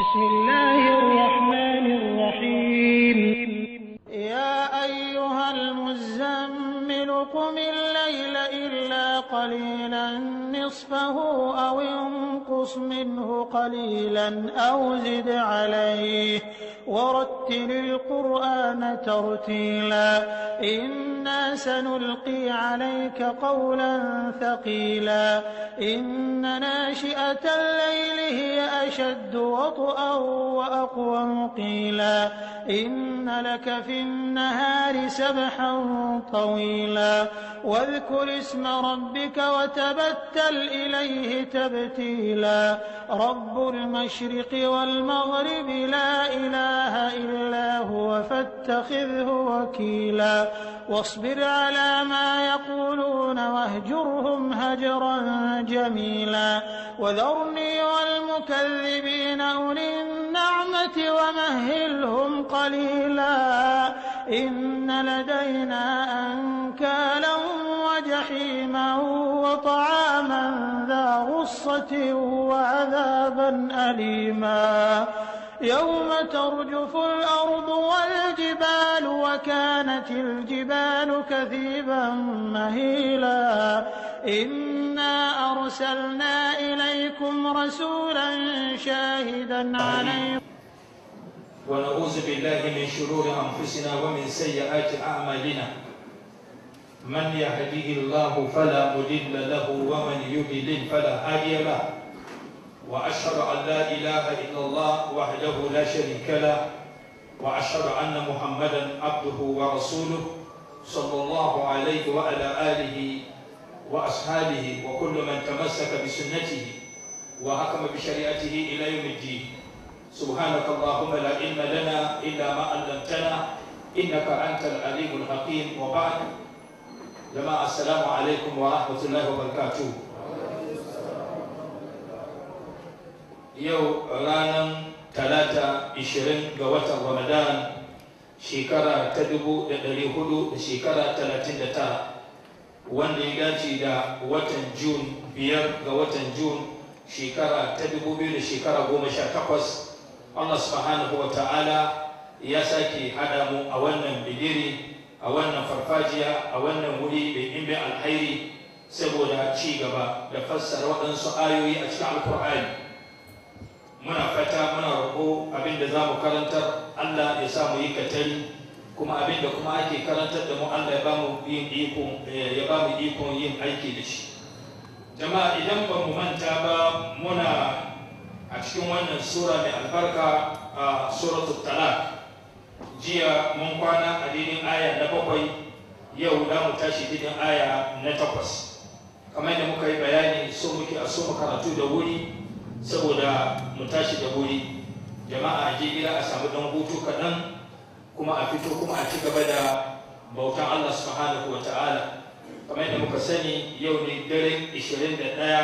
بسم الله الرحمن الرحيم يا أيها المزمل قم الليل إلا قليلا نصفه أو انقص منه قليلا أو زد عليه ورتل القرآن ترتيلا إنا سنلقي عليك قولا ثقيلا إن ناشئة الليل هي أشد وطئا وأقوم قيلا إن لك في النهار سبحا طويلا واذكر اسم ربك وتبتل إليه تبتيلا رب المشرق والمغرب لا إله إلا هو فاتخذه وكيلا واصبر على ما يقولون واهجرهم هجرا جميلا وذرني والمكذبين أولي النعمة ومهلهم قليلا إن لدينا أنكالا وجحيما وطعاما ذا غصة وعذابا أليما يوم ترجف الأرض والجبال وكانت الجبال كثيبا مهيلا إنا أرسلنا إليكم رسولا شاهدا عليكم ونعوذ بالله من شرور أنفسنا ومن سيئات أعمالنا من يهديه الله فلا مضل له ومن يضلل فلا هادي له وأشهد أن لا إله إلا الله وحده لا شريك له وأشهد أن محمدا عبده ورسوله صلى الله عليه وعلى آله وأصحابه وكل من تمسك بسنته وحكم بشريعته إلى يوم الدين سبحانك اللهم لا علم لنا إلا ما علمتنا إنك أنت العليم الحكيم وبعد جماعة السلام عليكم ورحمة الله وبركاته yau ranar talata 20 ga watan ramadan shekara ta dubu da ɗari hudu da shekara talatin da tara wanda ya dace da watan jun biyar ga watan jun shekara ta dubu biyu da shekara goma sha takwas allah subhanahu wa ta'ala ya sake hada mu a wannan bidiri a wannan farfajiya a wannan wuri da ɗimbin alhairi saboda ci gaba da fassara waɗansu ayoyi a cikin alkur'ani muna fata muna roƙo abinda za mu karantar Allah ya sa mu yi katari kuma abinda kuma ake karantar da mu Allah ya ba mu yin iko ya ba mu ikon yin aiki da shi jama'a idan ba mu manta ba muna a cikin wannan sura mai albarka a suratul talaq jiya mun kwana a dinin aya na bakwai yau da mu tashi dinin aya na takwas kamar da muka yi bayani so muke a so mu karatu da wuri saboda mu tashi da wuri jama'a a je gida a samu dan hutu kaɗan kuma a fito kuma a ci gaba da bautan Allah subhanahu wa ta'ala kamar yadda muka sani yau ne daren 21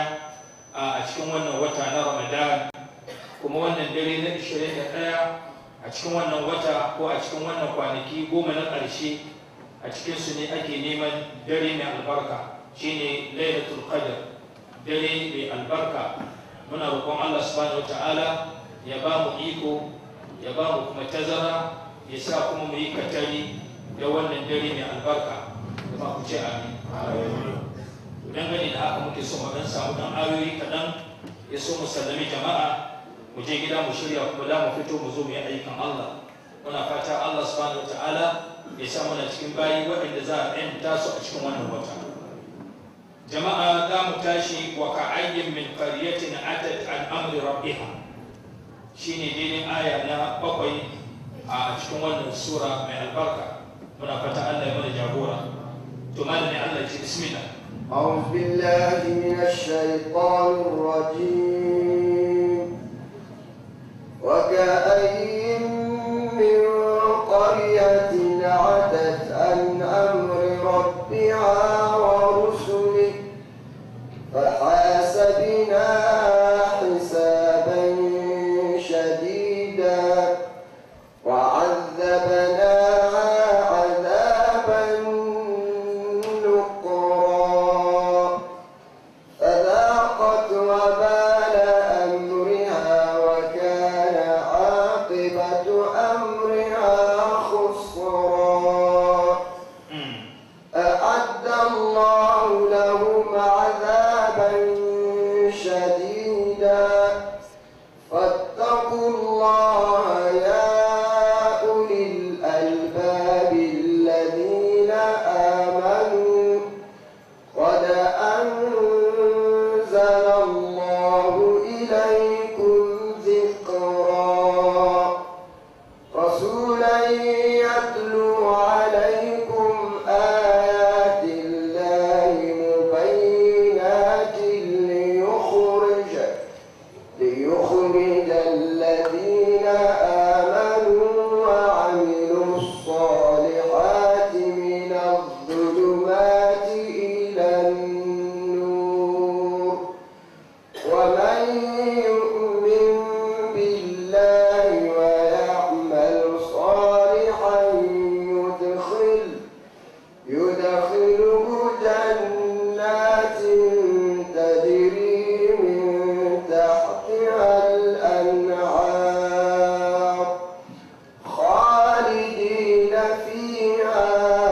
a cikin wannan wata na Ramadan kuma wannan dare na 21 a cikin wannan wata ko a cikin wannan kwanaki goma na ƙarshe a cikin su ne ake neman dare mai albarka shine lailatul qadr dare mai albarka muna roƙon Allah subhanahu wata'ala ya ba mu iko ya ba mu kuma tazara ya sa kuma mu yi katari da wannan dare mai albarka da ba ku ce amin dan gani da haka muke so mu dan samu dan ayoyi kaɗan ya so mu sallami jama'a mu je gida mu shirya kuma da mu fito mu zo mu yi ayyukan Allah muna fata Allah subhanahu wata'ala ya sa muna cikin bayi waɗanda za a yanta su a cikin wannan wata jama'a za mu tashi wa ka'ayyin min qaryatin atat an amri rabbiha shine daidai aya na bakwai a cikin wannan sura mai albarka muna fata Allah ya mana jagora to malami Allah ya ce bismillah أعوذ بالله من الشيطان الرجيم وكأي من قرية عتت عن أمر ربها ورسله فحاسبنا حسابا شديدا وعذبنا عذابا نكرا فذاقت وبال الله لهم عذابا شديدا فاتقوا الله يا أولي الألباب الذين آمنوا قد أنزل الله إليكم ذكرا رسولا يتلو عليكم آيات الله مبينات ليخرج ليخرج الذين آمنوا وعملوا الصالحات من الظلمات إلى النور ومن يؤمن بالله ويعمل صالحا يدخل يدخله جنات تجري من تحتها الأنهار خالدين فيها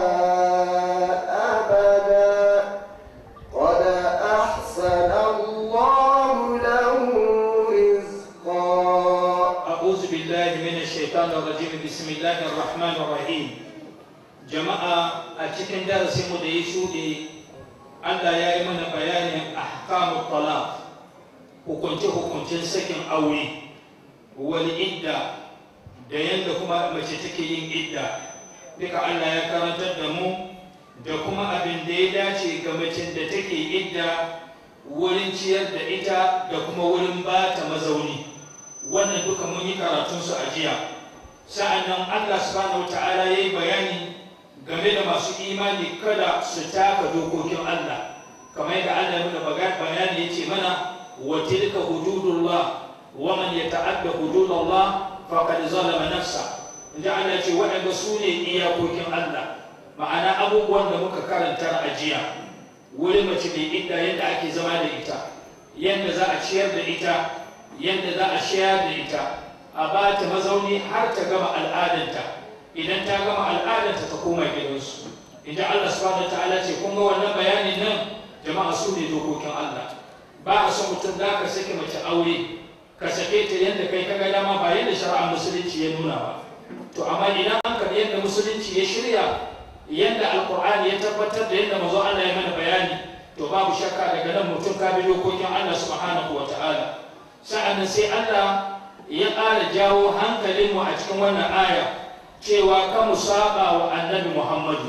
أبدا قد أحسن الله له رزقا أعوذ بالله من الشيطان الرجيم بسم الله الرحمن الرحيم جماعة أتكن درس مديشودي Allah ya yi mana bayanin ahkamu talaq hukunce-hukuncen sakin aure wani idda da yadda kuma mace take yin idda duka Allah ya karantar da mu da kuma abin da ya dace ga macen da take idda wurin ciyar da ita da kuma wurin ba ta mazauni wannan duka mun yi karatunsu a jiya sa'annan Allah subhanahu ta'ala ya yi bayani game da masu imani kada su taka dokokin Allah kamar yadda Allah ya nuna bayani ya ce mana wa tilka hududullah wa man yata'adda hududallah faqad zalama nafsa inda Allah ya ce waɗanda su ne iyakokin Allah ma'ana abubuwan da muka karanta a jiya wurin mace mai idda yadda ake zama da ita yadda za a ciyar da ita yadda za a shayar da ita a ba ta mazauni har ta gama al'adanta idan ta gama al'adanta ta koma gidansu idan Allah subhanahu ta'ala ce kun ga wannan bayanin nan jama'a su ne dokokin Allah ba a son mutum da ka sake mace aure ka sake ta yadda kai ka ga dama ba yadda shari'ar musulunci ya nuna ba to amma idan an karɓi yadda musulunci ya shirya yadda alkur'ani ya tabbatar da yadda mazo Allah ya mana bayani to babu shakka daga nan mutum ka bi dokokin Allah subhanahu wa ta'ala sa'annan sai Allah ya ƙara jawo hankalinmu a cikin wannan aya cewa ka mu saba wa annabi Muhammadu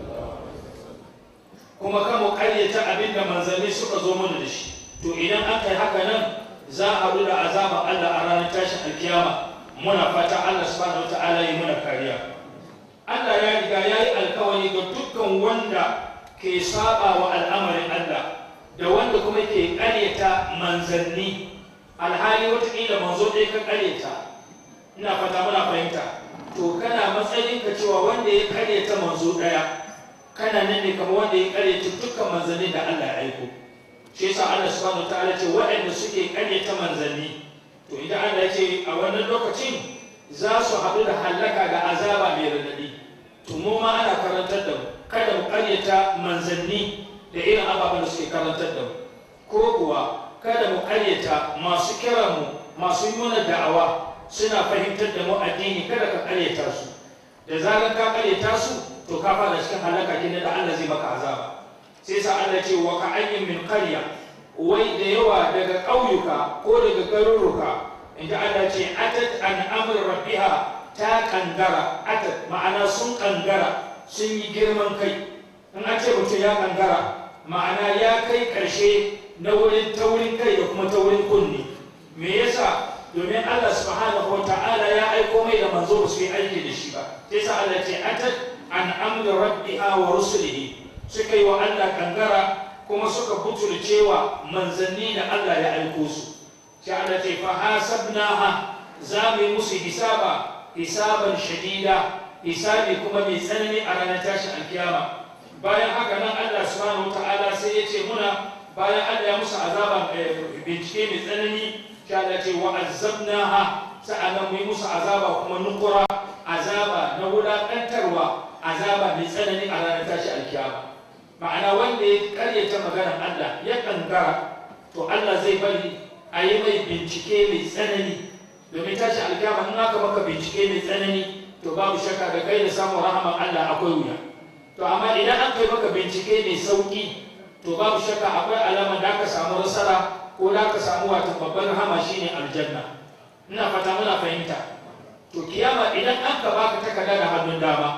kuma ka mu ƙaryata abin da manzanni suka zo mana da shi to idan aka yi haka nan za a haɗu da azaban Allah a ranar tashin alkiyama muna fata Allah subhanahu wa ta'ala yi muna kariya Allah ya riga ya yi alkawari ga dukkan wanda ke saba wa al'amarin Allah da wanda kuma ke ƙaryata manzanni alhali watakila manzo ɗaya ka ƙaryata ina fata muna fahimta to kana matsayin ka cewa wanda ya ƙaryata manzo ɗaya kana nan ne kamar wanda ya ƙaryata dukkan manzanni da Allah ya aiko shi yasa Allah subhanahu wa ta'ala ce waɗanda suke ƙaryata manzanni to idan Allah ya ce a wannan lokacin za su haɗu da hallaka da azaba mai radadi to mu ma ana karantar da mu kada mu ƙaryata manzanni da irin ababen da suke karantar da mu ko kuwa kada mu ƙaryata masu kira mu masu yi mana da'awa suna fahimtar da mu addini kada ka ƙaryata su da zarar ka ƙaryata su to ka fara cikin halaka kenan da Allah zai maka azaba sai sa Allah ce wa ka ayyin min qarya wai da yawa daga ƙauyuka ko daga garuruka inda Allah ce atat an amr rabbiha ta kangara atat ma'ana sun kangara sun yi girman kai in an ce mutum ya kangara ma'ana ya kai ƙarshe na wurin taurin kai da kuma taurin kunni me yasa domin Allah subhanahu wa ta'ala ya aiko mai da manzo ba su yi aiki da shi ba sai sa Allah ce atat an amr rabbiha wa rusulihi suka yi wa Allah kangara kuma suka butulcewa manzanni da Allah ya aiko su sai Allah ce fa hasabnaha za mu yi musu hisaba hisaban shadida hisabi kuma mai tsanani a ranar tashin alkiyama bayan haka nan Allah subhanahu ta'ala sai ya ce muna bayan Allah ya musu azaba bincike mai tsanani sai Allah ce wa azzabnaha sa'annan mu yi musu azaba kuma nukura azaba na wulaƙantarwa azaba mai tsanani a ranar tashin alkiyama ma'ana wanda ya karyata maganar Allah ya kangara to Allah zai bari a yi mai bincike mai tsanani domin tashi alkiyama in aka maka bincike mai tsanani to babu shakka da kai da samun rahaman Allah akwai wuya to amma idan an kai maka bincike mai sauki to babu shakka akwai alama da aka samu nasara ko da aka samu wata babban rahama shine aljanna ina fata muna fahimta to kiyama idan an ka baka takarda da hannun dama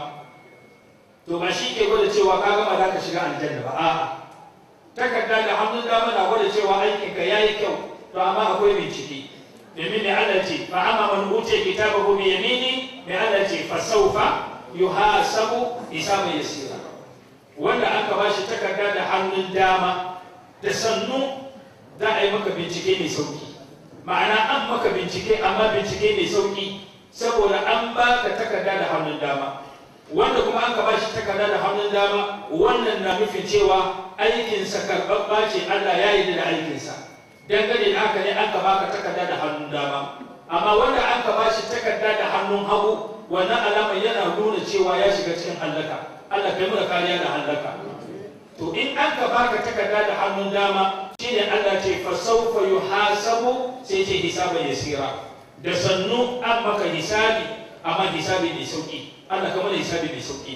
to ba shi ke gwada cewa ka gama za ka shiga aljanna ba a'a takarda da hannun dama na gwada cewa aikinka ya yi kyau to amma akwai bincike domin mai Allah ce fa amma man utiya kitabahu bi yamini mai Allah ce fa sawfa yuhasabu hisaban yasira wanda aka ba shi takarda da hannun dama da sannu za a yi maka bincike mai sauki ma'ana an maka bincike amma bincike mai sauki saboda an baka takarda da hannun dama wanda kuma aka ba shi takarda da hannun dama wannan na nufin cewa aikinsa karɓaɓɓa ce Allah ya yi da aikinsa dangane da haka ne aka baka takarda da hannun dama amma wanda aka ba shi takarda da hannun hagu wannan alama yana nuna cewa ya shiga cikin hallaka Allah kai muna kariya da hallaka to in an ka baka takarda da hannun dama shine Allah ce fa sawfa yuhasabu sai ce hisaban yasira da sannu an maka hisabi amma hisabi mai sauki Allah kamar hisabi mai sauki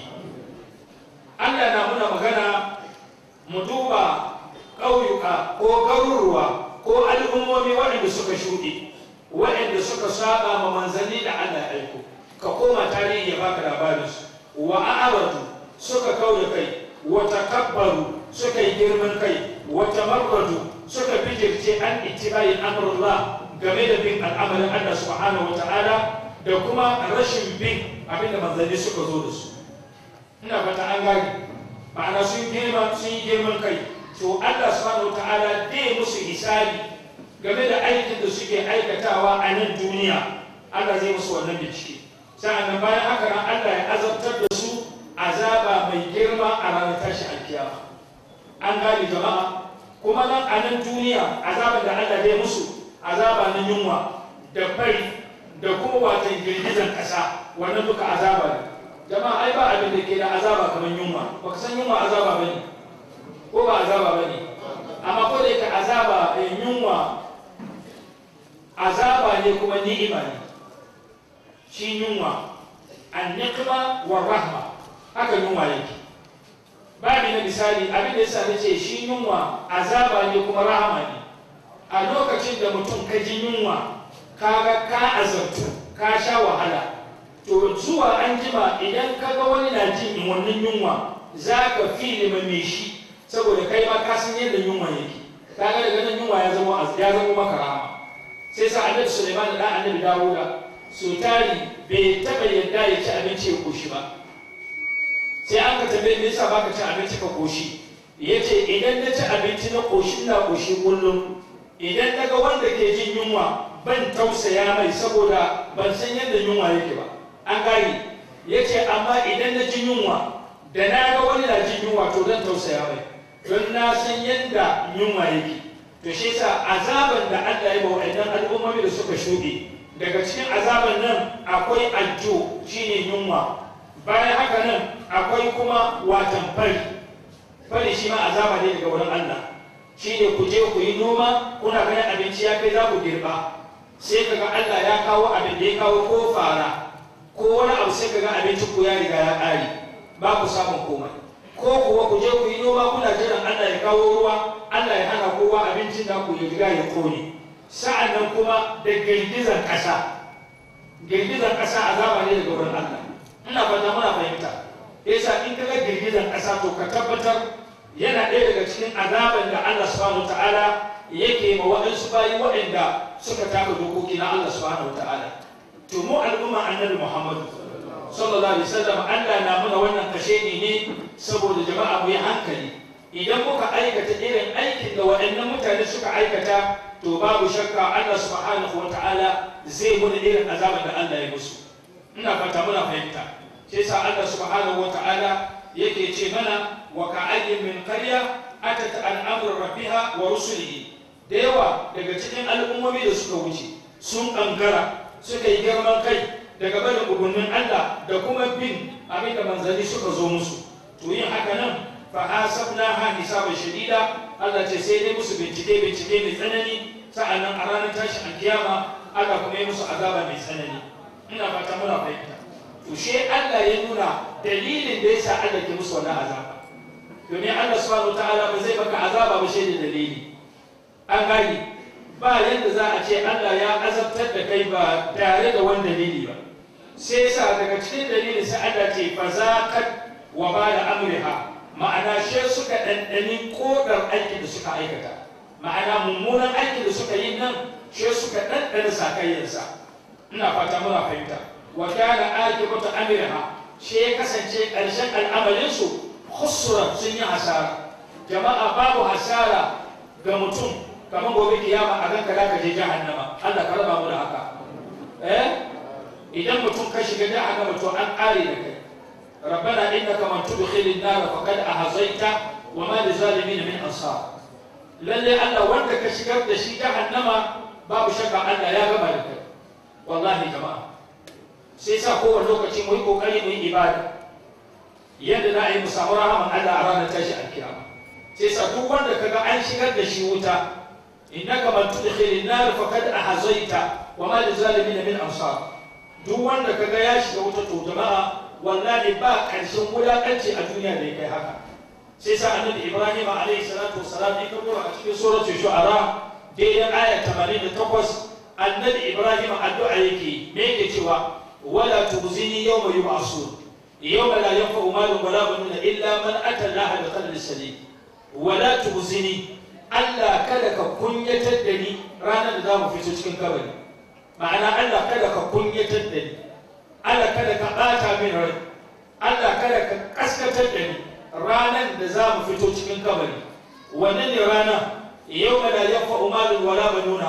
Allah na muna magana mu duba ƙauyuka ko garuruwa ko al'ummomi waɗanda suka shuɗe waɗanda suka saba ma manzanni da Allah ya aiko ka koma tarihi ya baka labarinsu wa a'aratu suka kauda kai wa takabbaru suka yi girman kai wa tamarradu suka bijirce an ittibai amrullah game da bin al'amarin Allah subhanahu wa ta'ala da kuma rashin bin abinda manzanni suka zo da su ina fata an gani ma'ana sun girma sun yi girman kai to Allah subhanahu wa ta'ala dai musu hisabi game da aikin da suke aikatawa a nan duniya Allah zai musu wannan bincike sa'annan bayan haka nan Allah ya azabtar da su azaba mai girma a ranar tashi alkiyama an gane jama'a kuma nan a nan duniya azaban da Allah zai musu azaba na yunwa da fari da kuma watan girgizan ƙasa wannan duka azaba ne jama'a ai ba abin da ke da azaba kamar yunwa baka san yunwa azaba bane ko ba azaba bane amma ko da yake azaba yunwa azaba ne kuma ni'ima ne shi yunwa an-niqma wa rahma haka yunwa yake babu na misali abin da yasa nace shi yunwa azaba ne kuma rahama ne a lokacin da mutum ka ji yunwa kaga ka azabtu ka sha wahala to zuwa an jima idan ka ga wani na jin wannan yunwa za ka fi mai shi saboda kai ma ka san yadda yunwa yake kaga daga nan yunwa ya zama ya zama maka rahama sai sa annabi Sulaiman da annabi Dawuda su tari bai taba yadda ya ci abinci ya koshi ba sai an ka tambaye me yasa baka ci abinci ka koshi yace idan na ci abinci na koshi na koshi kullum idan daga wanda ke jin yunwa ban tausaya mai saboda ban san yadda yunwa yake ba an gane yace amma idan na ji yunwa da na ga wani na jin yunwa to zan tausaya mai don na san yadda yunwa yake to shi yasa azaban da Allah ya ba wa'annan al'ummomi da suka shuɗe daga cikin azaban nan akwai aljo shine yunwa bayan haka nan akwai kuma watan fari fari shi ma azaba ne daga wurin Allah shine ku je ku yi noma kuna ganin abinci ya kai za ku girba sai kaga Allah ya kawo abin da ya kawo ko fara ko wani abu sai kaga abincin ku ya riga ya ƙare ba ku samun komai ko kuwa ku je ku yi noma kuna jiran Allah ya kawo ruwa Allah ya hana kowa abincin da ku ya riga ya kone sa'an nan kuma da girgizar ƙasa girgizar ƙasa azaba ne daga wurin Allah ina fata muna fahimta yasa in kaga girgizar ƙasa to ka tabbatar yana ɗaya daga cikin azaban da Allah subhanahu ta'ala yake ma waɗansu bayi waɗanda suka taka dokoki na Allah subhanahu ta'ala to mu al'umma annabi Muhammad sallallahu alaihi wasallam Allah na muna wannan kashe ne saboda jama'a mu yi hankali idan muka aikata irin aikin da waɗannan mutane suka aikata to babu shakka Allah subhanahu ta'ala zai muna irin azaban da Allah ya musu ina fata muna fahimta sai sa Allah subhanahu ta'ala yake ce mana wa ka'ayyin min qarya atat an amri rabbiha wa rusulihi da yawa daga cikin al'ummomi da suka wuce sun kankara suka yi girman kai daga barin umarnin Allah da kuma bin abin da manzanni suka zo musu to yin haka nan fa hasabnaha hisaban shadida Allah ce sai dai musu bincike bincike mai tsanani sa'annan a ranar tashin alkiyama Allah kuma yi musu azaba mai tsanani ina fata muna fahimta to she Allah ya nuna dalilin da yasa Allah ke musu wannan azaba domin Allah subhanahu wataala ba zai maka azaba ba shi da dalili an gani ba yadda za a ce Allah ya azabtar da kai ba tare da wani dalili ba sai sa daga cikin dalilin sai Allah ce fa zaqat wa bala amriha ma'ana she suka ɗanɗani kodar aikin da suka aikata ma'ana mummunan aikin da suka yi nan she suka ɗanɗana sakayyarsa ina fata muna fahimta wa kana akibatu amriha she ya kasance ƙarshen al'amalinsu khusran sun yi hasara jama'a babu hasara ga mutum kamar gobe kiyama a ganka da ka je jahannama Allah ka raba mu da haka eh idan mutum ka shiga jahannama to an kare da kai ربنا انك من تدخل النار فقد احصيت وما للظالمين من انصار lalle Allah wanda ka shigar da shi jahannama babu shakka Allah ya gama da kai wallahi jama'a sai sa kowane lokaci mu yi kokari mu yi ibada yadda za a yi mu samu rahaman Allah a ranar tashi alkiyama sai sa duk wanda kaga an shigar da shi wuta innaka man tudkhilin nar faqad ahzaita wa ma lizalimin min ansar duk wanda kaga ya shiga wuta to jama'a wallahi ba karshen wulakanci a duniya da ya kai haka sai sa annabi ibrahim alayhi salatu wassalam ya kawo a cikin suratul shu'ara daidai aya 88 annabi ibrahim addu'a yake me yake cewa wala tuzini yawma yub'asun yawma la yanfa'u malun wala banuna illa man ata allaha bi qalbin salim wala tuzini Allah kada ka kunyatar da ni ranar da za mu fito cikin kabari ma'ana Allah kada ka kunyatar da ni Allah kada ka ɓata min rai Allah kada ka kaskatar da ni ranar da za mu fito cikin kabari wannan ne rana yau ma da yanfa umarin wala banuna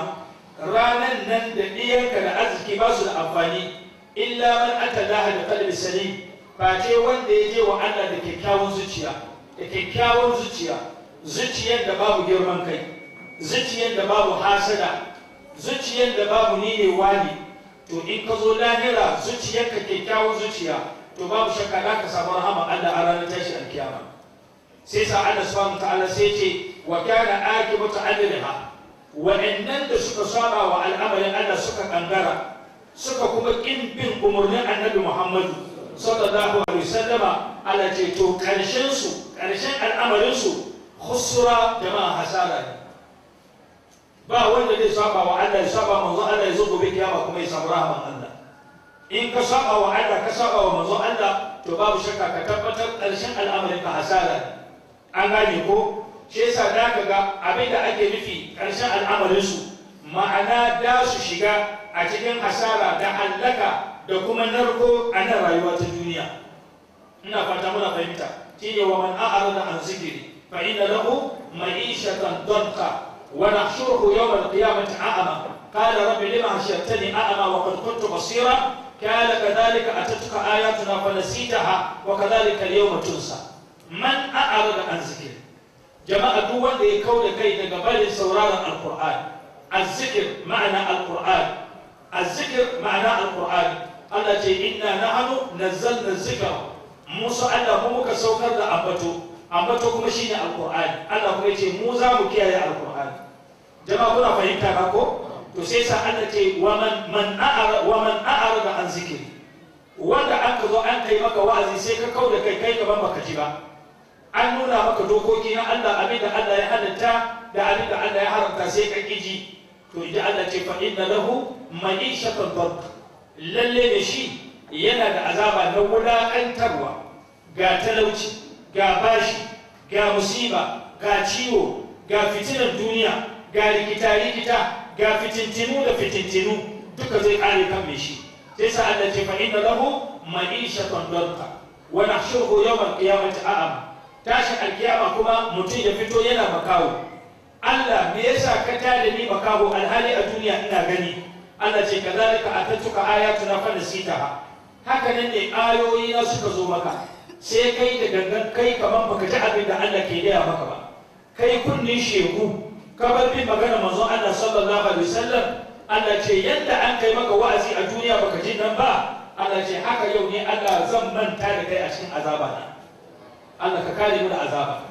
ranan nan da ɗiyanka da arziki ba su da amfani illa man ata laha da qalbi salim face wanda ya je wa Allah da kyakkyawan zuciya da kyakkyawan zuciya zuciyar da babu girman kai zuciyar da babu hasada zuciyar da babu ni ne wani to in ka zo lahira zuciyarka kyakkyawan zuciya to babu shakka za ka samu rahama Allah a ranar tashi alkiyama sai sa Allah subhanahu ta'ala sai ce wa kana akibatu amriha wa'annan da suka saba wa al'amarin Allah suka kangara suka kuma kin bin umarnin annabi Muhammadu sallallahu alaihi wasallama Allah ce to karshen su karshen al'amarin su khusra jama'a hasara ne ba wanda zai saba wa Allah ya saba manzo Allah ya zo gobe kiyama kuma ya samu rahaman Allah in ka saba wa Allah ka saba wa manzo Allah to babu shakka ka tabbatar ƙarshen al'amarin ka hasara ne an gane ko shi yasa da ka ga abin da ake nufi ƙarshen al'amarin su ma'ana da su shiga a cikin hasara da hallaka da kuma narko a nan rayuwa ta duniya ina fata muna fahimta shine wa man a'rada an zikri fa inna lahu ma'ishatan danqa ونحشره يوم القيامة أعمى قال رب لما حشرتني أعمى وقد كنت بصيرا قال كذلك أتتك آياتنا فنسيتها وكذلك اليوم تنسى من أعرض عن ذكر جماعة دول يكون كي تقبل سورارا القرآن الذكر معنى القرآن الذكر معنى القرآن التي إنا نحن نزلنا الذكر موسى الله مو كسوكر أبتو أبتو كما شيني القرآن الله كما يتي موزا مكيا القرآن jama'a kuna fahimta ba ko to sai sa Allah ce wa man man a'ara wa man a'ara an zikiri wanda an ka zo an kai maka wa'azi sai ka kauda kai kai gaban baka ji ba an nuna maka dokoki na Allah abin da Allah ya halatta da abin da Allah ya haramta sai ka kiji to idan Allah ce fa inna lahu ma'ishatan dad lalle ne shi yana da azaba na wulakantarwa ga talauci ga bashi ga musiba ga ciwo ga fitinar duniya ga rikita-rikita ga fitintinu da fitintinu duka zai kare kan mai shi sai sa Allah ce fa inna lahu ma'ishatan danka wa nahshuruhu yawmal qiyamati a'ama tashi alkiyama kuma mutum ya fito yana makawo Allah me yasa ka tada ni makawo alhali a duniya ina gani Allah ce kazalika atatuka ayatuna fa nasitaha haka nan ne ayoyi na suka zo maka sai kai da gangan kai kaman baka ji abin da Allah ke gaya maka ba kai kunnin shegu kabar bin magana manzon Allah sallallahu alaihi wasallam Allah ce yadda an kai maka wa'azi a duniya baka ji nan ba Allah ce haka yau ne Allah zan manta da kai a cikin azaba na Allah ka kare mu da azaba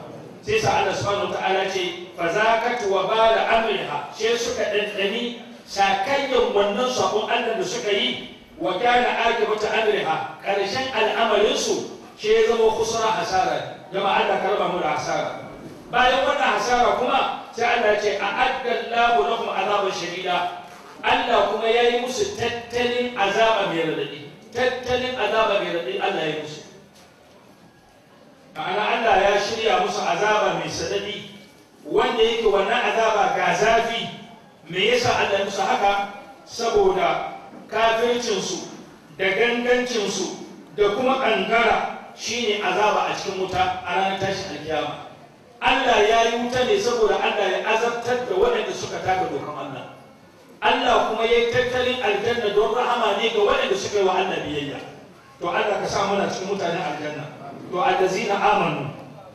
sai sa Allah subhanahu wataala ce fa zakat wa bala amriha sai suka dandani sakayyan wannan sabon Allah da suka yi wa kana akibatu amriha karshen al'amarin su shi ya zama kusura hasara jama'a Allah karba mu da hasara bayan wannan hasara kuma sai Allah ce a addallahu lakum azaban shadida Allah kuma ya yi musu tattalin azaba mai radadi tattalin azaba mai radadi Allah ya yi musu ma'ana Allah ya shirya musu azaba mai sadadi wanda yake wannan azaba ga zafi me yasa Allah ya musu haka saboda kafircinsu da gangancinsu da kuma ƙangara shine azaba a cikin wuta a ranar tashin alkiyama Allah ya yi wuta ne saboda Allah ya azabtar da waɗanda suka taka dokan Allah Allah kuma ya yi tattalin aljanna don rahama ne ga waɗanda suka yi wa Allah biyayya to Allah ka sa muna cikin mutanen aljanna to allazina amanu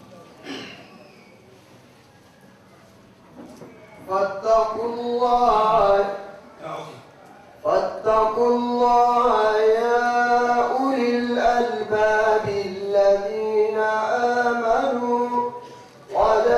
فاتقوا الله فاتقوا الله يا أولي الألباب الذين آمنوا قد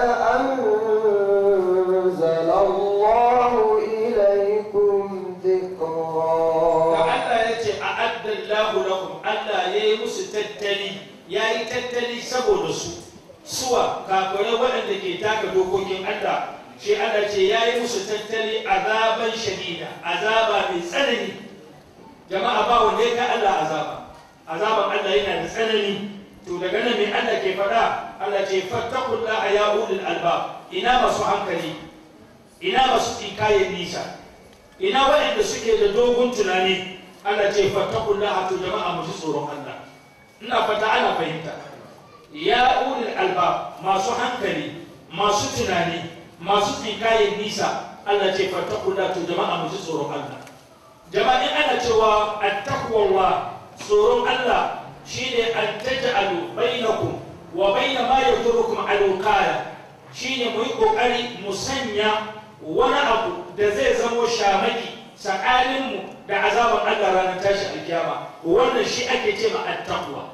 أنزل الله إليكم da ذكرا Allah ya ce a addallahu lakum Allah ya yi musu tattali ya yi tattali saboda su suwa kafirai waɗanda ke taka dokokin Allah shi Allah ce ya yi musu tattali azaban shadida azaba mai tsanani jama'a ba wanda ya kai Allah azaba azaban Allah yana da tsanani to daga nan mai Allah ke faɗa Allah ce fattakullaha ya ulul albab ina masu hankali ina masu tsinkayen nisa ina waɗanda suke da dogon tunani Allah ce fattakullah to jama'a mu ji tsoron Allah ina fata ana fahimta ya ulil alba masu hankali masu tunani masu tsinkayen nisa Allah ce fattakullah to jama'a mu ji tsoron Allah jama'a in ana cewa attaqwallah tsoron Allah shine an taj'alu bainakum wa baina ma yadurukum alqaya shine mu yi kokari mu sanya wani abu da zai zamo shamaki tsakaninmu da azaban Allah ranar tashi alkiyama wannan shi ake ce ma attaqwa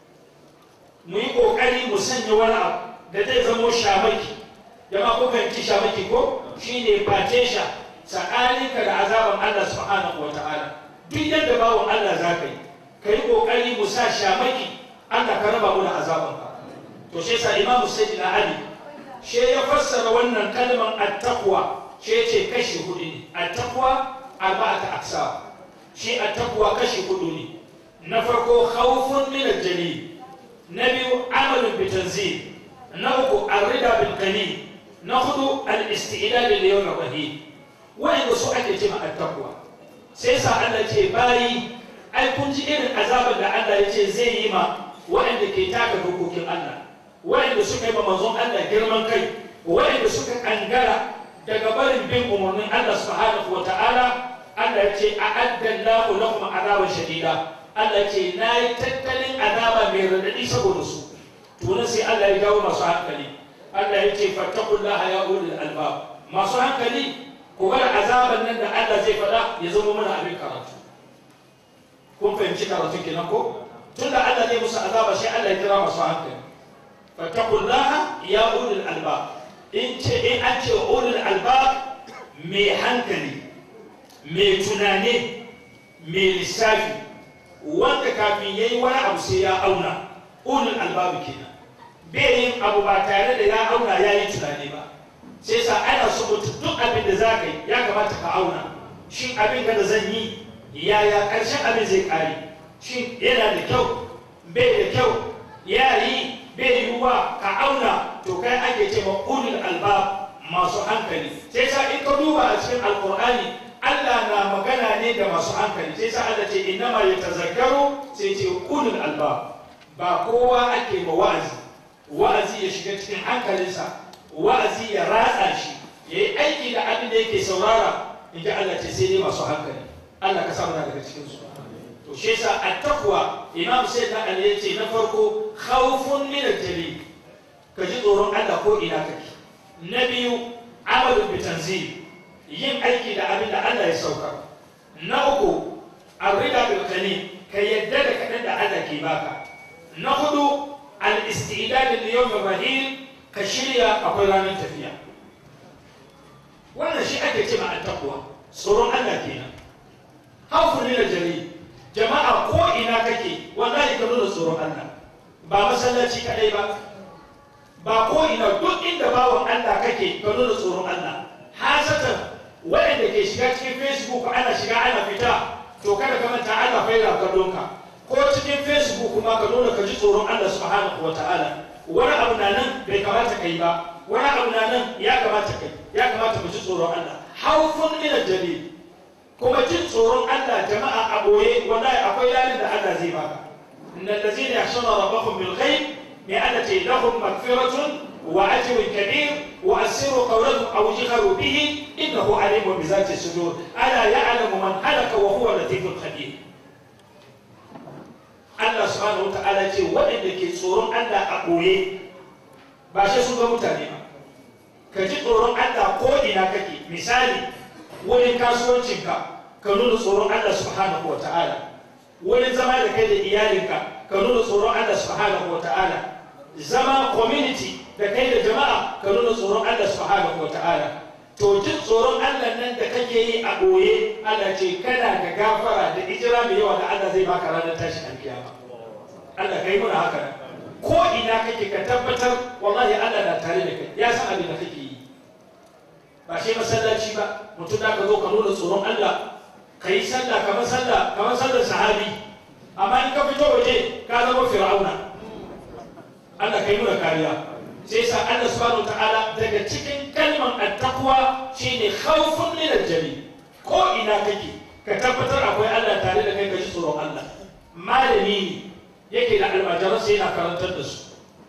mu yi kokari mu sanya wani abu da zai zamo shamaki jama ko fahimci shamaki ko shine fatesha tsakaninka da azaban Allah subhanahu wa ta'ala duk yadda bawon Allah za ka yi ka yi kokari mu sa shamaki Allah ka raba mu da azabanka to shi yasa imamu sayyidina ali she ya fassara wannan kalman attaqwa she ce kashi hudu ne attaqwa arba'ata aksa shi attaqwa kashi hudu ne na farko khawfun min al-jalil na biyu amalun bi tanzil na uku ar-rida bil qalil na hudu al-istidad li yawm ar-rahim wa'inda su ake ce ma attaqwa sai sa Allah ce bayi ai kun ji irin azabar da Allah ya ce zai yi ma wa'inda ke taka dokokin Allah waɗanda suka yi ma manzon Allah girman kai waɗanda suka kangara daga barin bin umarnin Allah subhanahu wa ta'ala Allah ya ce a addallahu lahum azaban shadida Allah ya ce na yi tattalin azaba mai radadi saboda su to sai Allah ya jawo masu hankali Allah ya ce fattaqullaha ya ulul albab masu hankali ku bar azaban nan da Allah zai faɗa ya zama mana abin karatu kun fahimci karatu kenan ko tunda Allah zai musu azaba sai Allah ya kira masu hankali fattakullaha ya ulul albab in ce in an ce ulul albab mai hankali mai tunani mai lissafi wanda kafin ya yi wani abu sai ya auna ulul albab kenan bai yin abu ba tare da ya auna ya yi tunani ba sai sa ana so mutu duk abin da za ka yi ya kamata ka auna shin abin da zan yi yaya ƙarshen abin zai ƙare shin yana da kyau bai da kyau ya yi bai yiwuwa ka auna to kai ake ce ma ulul albab masu hankali sai sa in ka duba a cikin alkur'ani Allah na magana ne da masu hankali sai sa Allah ce innama yatazakkaru sai ce ulul albab ba kowa ake ma wa'azi wa'azi ya shiga cikin hankalinsa wa'azi ya ratsa shi ya yi aiki da abin da yake saurara in ji Allah ce sai dai masu hankali Allah ka samu daga cikin su to shi yasa at-taqwa imam sayyidina ali yace na farko khawfun min al-jalil ka ji tsoron Allah ko ina kake na biyu amalu bi tanzil yin aiki da abin da Allah ya sauka na uku arrida bil qalil ka yadda da kadan da Allah ke baka na hudu al-istidad li yawm rahil ka shirya akwai ranar tafiya wannan shi ake ce ma attaqwa tsoron Allah kenan hawfun lil jari jama'a ko ina kake wallahi ka nuna tsoron Allah ba masallaci kadai ba ba ko ina duk inda bawan Allah kake ka nuna tsoron Allah hasatan waɗanda ke shiga cikin facebook ana shiga ana fita to kada ka manta Allah faira kallon ka ko cikin facebook kuma ka nuna ka ji tsoron Allah subhanahu wa ta'ala wani abu na nan bai kamata kai ba wani abu na nan ya kamata kai ya kamata mu ji tsoron Allah haufun min jalil kuma jin tsoron Allah jama'a a boye wallahi akwai lalin da Allah zai baka innal ladzina yakhshawna rabbahum bil ghaib bi'annati lahum maghfiratun wa ajrun kabir wa asirru qawlahum aw jharu bihi innahu alimun bi zati sudur ala ya'lamu man halaka wa huwa latiful khabir Allah subhanahu wa ta'ala ce waɗanda ke tsoron Allah a ɓoye ba shi sun ga mutane ba ka ji tsoron Allah ko ina kake misali wurin kasuwancinka ka nuna tsoron Allah subhanahu wa ta'ala wurin zama da kai da iyalinka ka nuna tsoron Allah subhanahu wa ta'ala zama community da kai da jama'a ka nuna tsoron Allah subhanahu wa ta'ala to jin tsoron Allah nan da kake yi a ɓoye Allah ce kana da gafara da ijira mai yawa da Allah zai baka ranar tashi alkiyama Allah kai muna haka nan ko ina kake ka tabbatar wallahi Allah na tare da kai ya san abin da kake yi ba shi masallaci ba mutum da ka zo ka nuna tsoron Allah ka yi sallah kamar sallah kamar sallar sahabi amma in ka fito waje ka zama fir'auna Allah kai muna kariya sai sa Allah subhanahu ta'ala daga cikin kalman attaqwa shine khawfun min aljali ko ina kake ka tabbatar akwai Allah tare da kai ka ji tsoron Allah malami ne yake da almajiransa yana karantar da su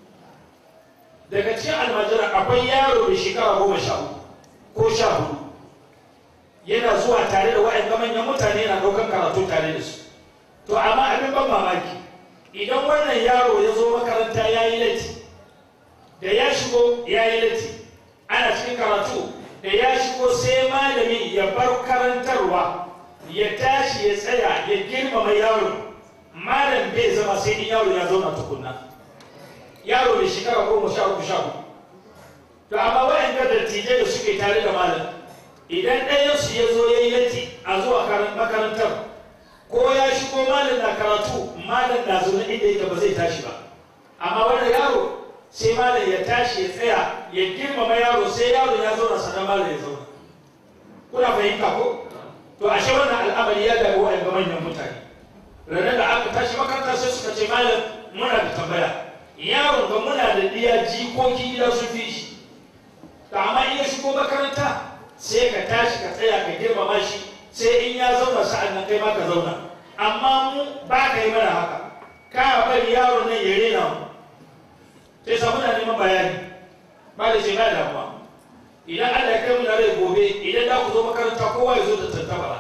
daga cikin almajiran akwai yaro da shekara goma sha uku ko sha hudu yana zuwa tare da wa'yan manyan mutane yana ɗaukar karatu tare da su to amma abin ban mamaki idan wannan yaro ya zo makaranta ya yi latti da ya shigo ya yi latti ana cikin karatu da ya shigo sai malami ya bar karantarwa ya tashi ya tsaya ya girmama yaro malam bai zama sai in yaro ya zauna tukunna yaro da shekara goma sha uku sha hudu to amma waɗanda dattijai da suke tare da malam idan ɗayansu ya zo ya yi latti a zuwa makarantar ko ya shigo malam na karatu malam na zaune inda yake ba zai tashi ba amma wanda yaro sai malam ya tashi ya tsaya ya girmama yaro sai yaro ya zauna sannan malam ya zauna kuna fahimta ko to ashe wannan al'amari ya daga waɗanda manyan mutane ranar da aka tashi makaranta sai suka ce malam muna da tambaya yaron ga muna da diya jikoki gida sun fi shi to amma in ya shigo makaranta sai ka tashi ka tsaya ka girmama shi sai in ya zauna sa'an nan kai ma ka zauna amma mu ba ka yi mana haka ka bari yaron nan ya rena mu sai sa muna neman bayani ba da ce ba damuwa idan Allah ya kai mu na rai gobe idan da ku zo makaranta kowa ya zo da tantabara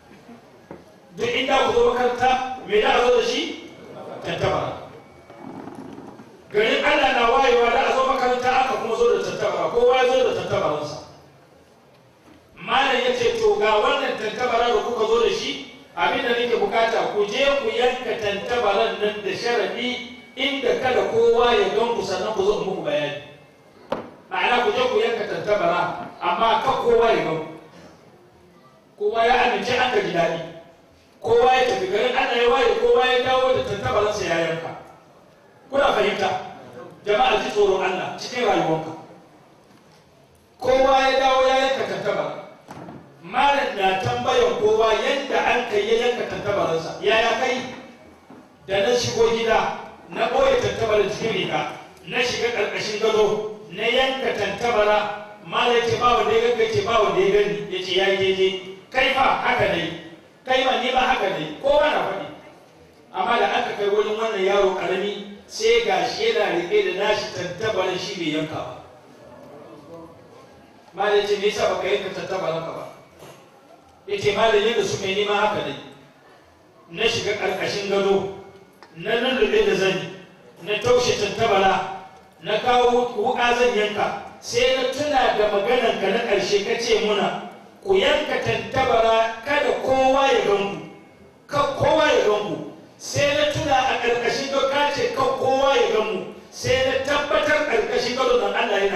duk inda ku zo makaranta me da a zo da shi tantabara garin Allah na wayewa da a zo makaranta aka kuma zo da tantabara kowa ya zo da tantabaransa malam ya ce to ga wannan tantabara da kuka zo da shi abin da nake bukata ku je ku yanka tantabaran nan da sharadi inda kada kowa ya gan ku sannan ku zo muku bayani ma'ana ku je ku yanka tantabara amma kan kowa ya gan kowa ya amince an gaji daɗi kowa ya tafi garin ana ya waye kowa ya dawo da tantabaransa ya yanka kuna fahimta jama'a ji tsoron Allah cikin rayuwanka kowa ya dawo ya yanka tantabara malam na tambayan kowa yadda an kai ya yanka tantabaransa yaya kai da na shigo gida na ɓoye tantabaran cikin riga na shiga ƙarƙashin gado na yanka tantabara malam ce ba wanda ya ganka ce ba wanda ya gani ya ce ya yi daidai kai fa haka ne kai ma ni ma haka ne kowa na faɗi amma da aka kai wurin wannan yaro ƙarami sai ga shi yana riƙe da nashi tantabaran shi bai yanka ba malam ce me yasa baka yanka tantabaran ka ba ya ce malam yadda suka yi nema haka ne na shiga ƙarƙashin gado na lullube da zani na taushe tantabara na kawo wuƙa zan yanka sai na tuna da maganarka na ƙarshe ka ce muna ku yanka tantabara kada kowa ya ganku kan kowa ya ganku sai na tuna a ƙarƙashin gado ka ce kan kowa ya ganmu sai na tabbatar ƙarƙashin gado don Allah yana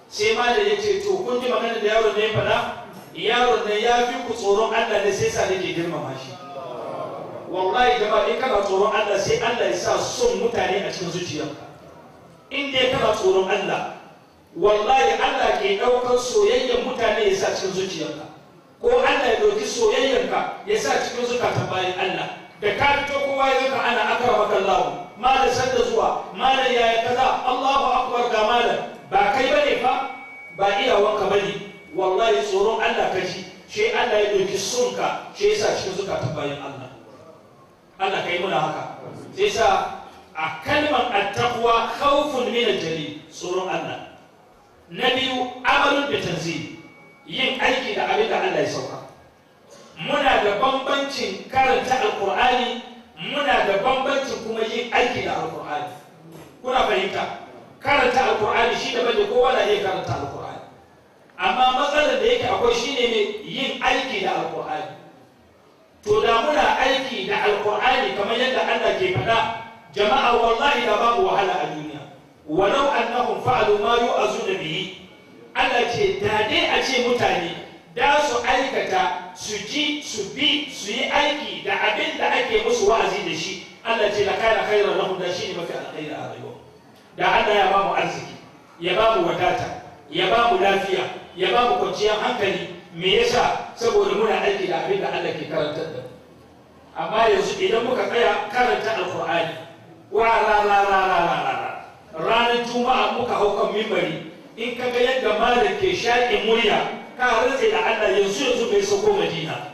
sai malam ya ce to kun ji magana da yaron ne ya faɗa yaron nan ya fi ku tsoron Allah ne sai sa nake girmama shi wallahi jama'a in kana tsoron Allah sai Allah ya sa son mutane a cikin zuciyarka in dai kana tsoron Allah wallahi Allah ke ɗaukar soyayyar mutane ya sa cikin zuciyarka ko Allah ya ɗauki soyayyarka ya sa cikin zukatan bayan Allah da ka fito kowa ya zaka ana akramaka Allah malam sanda zuwa malam yaya kaza Allahu akbar ga malam ba kai bane fa ba iyawanka bane wallahi tsoron Allah ka ji shi Allah ya ɗauki sonka shi ya sa cikin zukatan bayan Allah Allah kai muna haka sai sa a kalmar attaqwa khawfun min al-jalil tsoron Allah na biyu amalun da tanzil yin aiki da abin da Allah ya sauka muna da bambancin karanta alqur'ani muna da bambancin kuma yin aiki da alqur'ani kuna fahimta karanta alqur'ani shi da bane kowa na iya karanta alqur'ani amma matsalar da yake akwai shine ne yin aiki da alqur'ani to da muna aiki da alqur'ani kamar yadda Allah ke faɗa jama'a wallahi da babu wahala a duniya walau annahum fa'alu ma yu'azuna bihi Allah ce da dai a ce mutane da su aikata su ji su bi su yi aiki da abin da ake musu wa'azi da shi Allah ce la kana khairan lahum da shi ne mafi alkhairi a rayuwa da Allah ya ba mu arziki ya ba mu wadata ya ba mu lafiya ya ba mu kwanciyar hankali me yasa saboda muna aiki da abin da Allah ke karantar da amma yanzu idan muka tsaya karanta alqur'ani wa ra ra ra ra ra ranar juma'a muka hau kan mimbari in ka ga yadda malam ke shaƙe murya ka rantse da Allah yanzu yanzu bai sauko Madina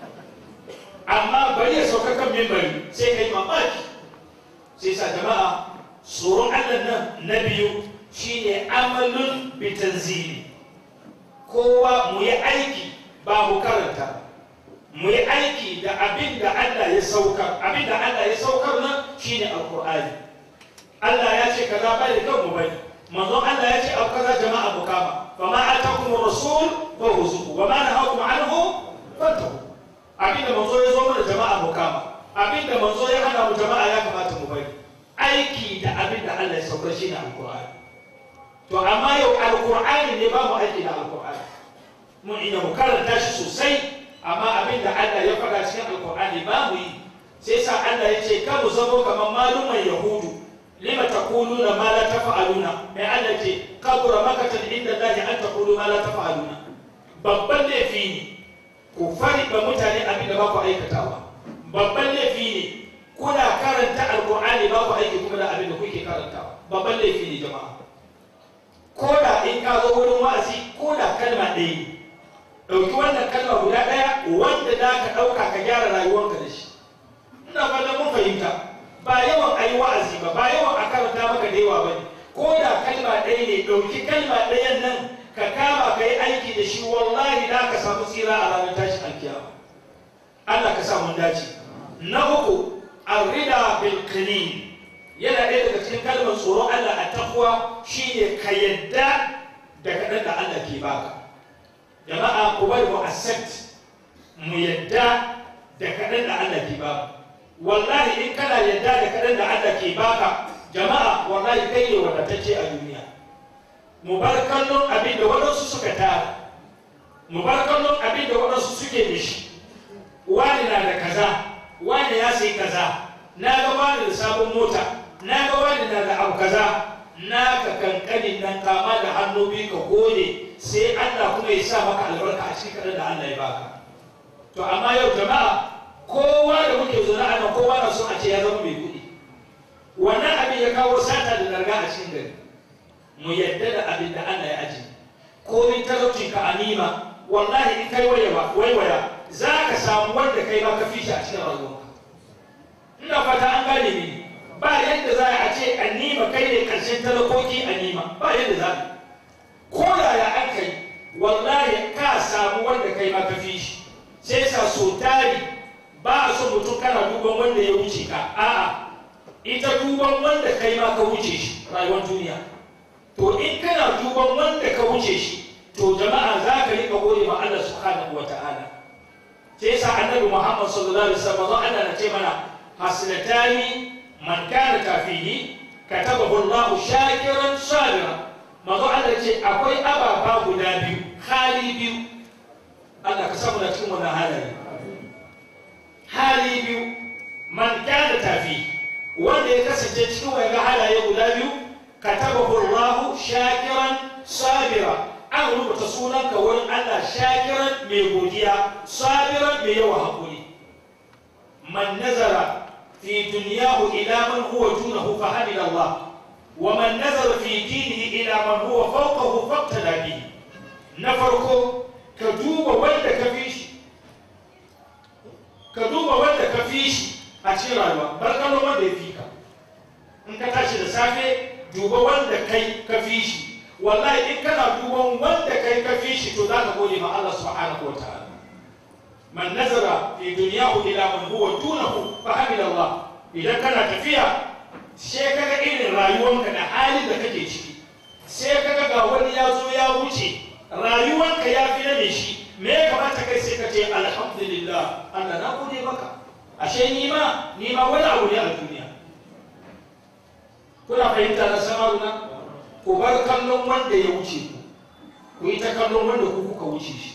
amma bari ya sauka kan mimbari sai ka yi mamaki sai sa jama'a tsoron Allah nan na biyu shine amalun bitanzili kowa mu yi aiki ba mu karanta mu yi aiki da abin da Allah ya saukar abin da Allah ya saukar nan shine alqur'ani Allah ya ce kaza bai da kanmu bane manzon Allah ya ce abu kaza jama'a mu kama fa ma atakum rasul fa huzuku wa ma nahakum anhu fantahu abinda manzo ya zo mana jama'a mu kama abinda manzo ya hana mu jama'a ya kamata mu bari aiki da abinda Allah ya saukar shi ne alqur'ani to amma yau alqur'ani ne ba mu aiki da alqur'ani mun ina mu karanta shi sosai amma abinda Allah ya faɗa cikin alqur'ani ba mu yi sai sa Allah ya ce ka mu zamo kamar maluman yahudu lima taquluna ma la taf'aluna mai Allah ce kabura makatan inda Allah an taqulu ma la taf'aluna babban laifi ne ku fari ba mutane abin da ba ku aikatawa babban laifi ne kuna karanta alqur'ani ba ku aiki kuma da abin da kuke karantawa babban laifi ne jama'a ko da in ka zo wurin wa'azi ko da kalma ɗaya ne ɗauki wannan kalma guda ɗaya wanda za ka ɗauka ka gyara rayuwarka da shi ina fatan mun fahimta ba yawan a yi wa'azi ba ba yawan a karanta maka da yawa ba ne ko da kalma ɗaya ne ɗauki kalma ɗayan nan ka kama ka yi aiki da shi wallahi da ka samu tsira a ranar tashin alkiyama Allah ka sa mun dace na uku arrida bil qalil yana ɗaya daga cikin kalmar tsoron Allah a takwa shine ka yadda da kaɗan da Allah ke baka jama'a ku bari mu accept mu yadda da kaɗan da Allah ke baka wallahi in kana yadda da kaɗan da Allah ke baka jama'a wallahi kai ne wadatacce a duniya mu bar kallon abin da waɗansu suka tara mu bar kallon abin da waɗansu suke da shi wani na da kaza wani ya sai kaza na ga wani da sabon mota na ga wani na da abu kaza na ka kankanin nan kama da hannu biyu ka gode sai Allah kuma ya sa maka albarka a cikin kaɗan da Allah ya baka to amma yau jama'a kowa da muke zaune a nan kowa na son a ce ya zama mai kuɗi wannan abin ya kawo sata da larga a cikin gari mu yadda da abin da Allah ya aji ko in talaucin ka anima wallahi in kai waiwaya waiwaya za ka samu wanda kai ma ka fi shi a cikin rayuwarka ina fata an gane ni ba yadda za a ce anima kai ne karshen talakoki anima ba yadda za a ko yaya an kai wallahi ka samu wanda kai ma ka fi shi sai sa so tari ba a so mutum kana duban wanda ya wuce ka a'a ita duban wanda kai ma ka wuce shi rayuwar duniya to in kana duban wanda ka wuce shi to jama'a za ka rika gode ma Allah subhanahu wa ta'ala sai sa annabi Muhammad sallallahu alaihi wasallam Allah na ce mana haslatani man kana kafihi katabahu Allah shakiran sabira manzo Allah ce akwai ababa guda biyu hali biyu Allah ka samu na cikin wannan halaye hali biyu man kana tafi wanda ya kasance cikin wani halaye guda biyu katabahu Allah shakiran sabira an rubuta sunanka wurin Allah shakiran mai godiya sabiran mai yawa hakuri man nazara fi dunyahu ila man huwa dunahu fa hamida Allah wa man nazara fi dinihi ila man huwa fawqahu faqtada bihi na farko ka duba wanda ka fi shi ka duba wanda ka fi shi a cikin rayuwa bar kallon wanda ya fi ka in ka tashi da safe duba wanda kai ka fi shi wallahi in kana duban wanda kai ka fi shi to za ka gode ma Allah subhanahu wa ta'ala man nazara fi dunyahu ila man huwa dunahu fa hamida Allah idan kana tafiya sai kaga irin rayuwanka da halin da kake ciki sai kaga ga wani ya zo ya wuce rayuwanka ya fi na mai shi me ya kamata kai sai ka ce alhamdulillah Allah na gode maka ashe ni ma ni ma wani abu ne a duniya kuna fahimta na samaruna ku bar kallon wanda ya wuce ku ku yi ta kallon wanda ku kuka wuce shi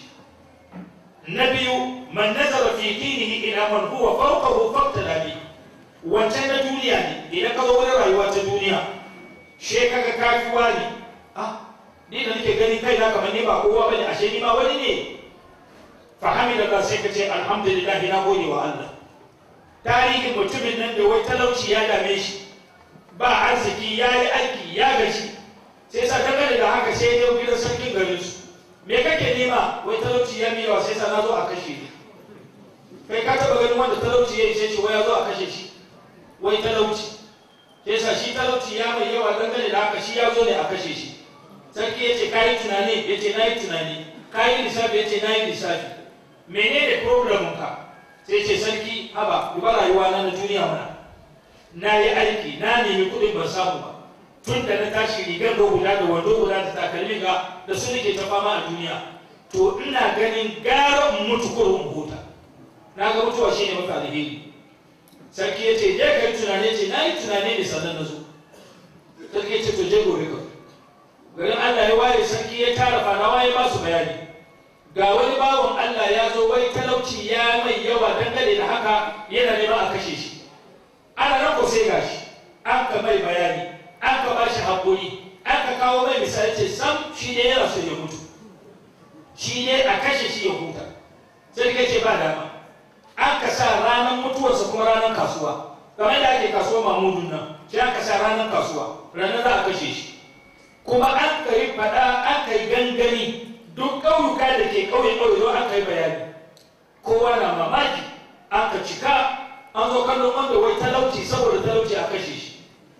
na biyu man nazara fi dinihi ila man huwa fawqahu faqtada bi wancan na duniya ne idan ka zo wani rayuwa ta duniya she kaga kafiwa ne ah ni da nake gani kai na kamar ni ba kowa bane ashe ni ma wani ne fa hamida sai ka ce alhamdulillah na gode wa Allah tarihin mutumin nan da wai talauci ya dame shi ba arziki ya yi aiki ya gashi sai sa dangane da haka sai ya gidan sarkin garin su me kake nema wai talauci ya miyawa sai sa na zo a kashe ni kai ka taba ganin wanda talauci ya ishe shi wai ya zo a kashe shi wai talauci sai sa shi talauci ya mai yawa dangane da haka shi ya zo ne a kashe shi sarki ya ce kayi tunani ya ce na yi tunani kayi lissafi ya ce na yi lissafi menene problemin ka sai ce sarki haba duba rayuwa na na duniya mana na yi aiki na nemi kuɗin ban samu ba tun da na tashi rigar da guda da wando guda da takalmi ga da su nake ta fama a duniya to ina ganin gara in mutu kurun huta na ga mutuwa shine mafi alheri sarki ya ce je ka yi tunani ce na yi tunani ne sannan na zo sarki ya ce to je gobe ka garin Allah ya waye sarki ya tara fanawa ya ba su bayani ga wani bawan Allah ya zo wai talauci ya mai yawa dangane da haka yana neman a kashe shi ana nan ko sai gashi an ka mai bayani an ka bashi haƙuri an ka kawo mai misali ce sam shi ne yana so ya mutu shi ne a kashe shi ya huta sai ka ce ba dama an ka sa ranar mutuwarsa kuma ranar kasuwa kamar da ake kasuwa mamudun nan sai an ka sa ranar kasuwa ranar za a kashe shi kuma an ka yi faɗa an ka yi gangami duk ƙauyuka da ke ƙauye ƙauye don an ka yi bayani kowa na mamaki an ka cika an zo kallon wanda wai talauci saboda talauci a kashe shi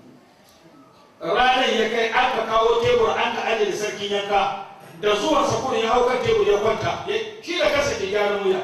ranar ya kai an ka kawo tebur an ka ajiye da sarkin yanka da zuwan sakurin ya hau kan tebur ya kwanta shi da kansa ke gyaran wuya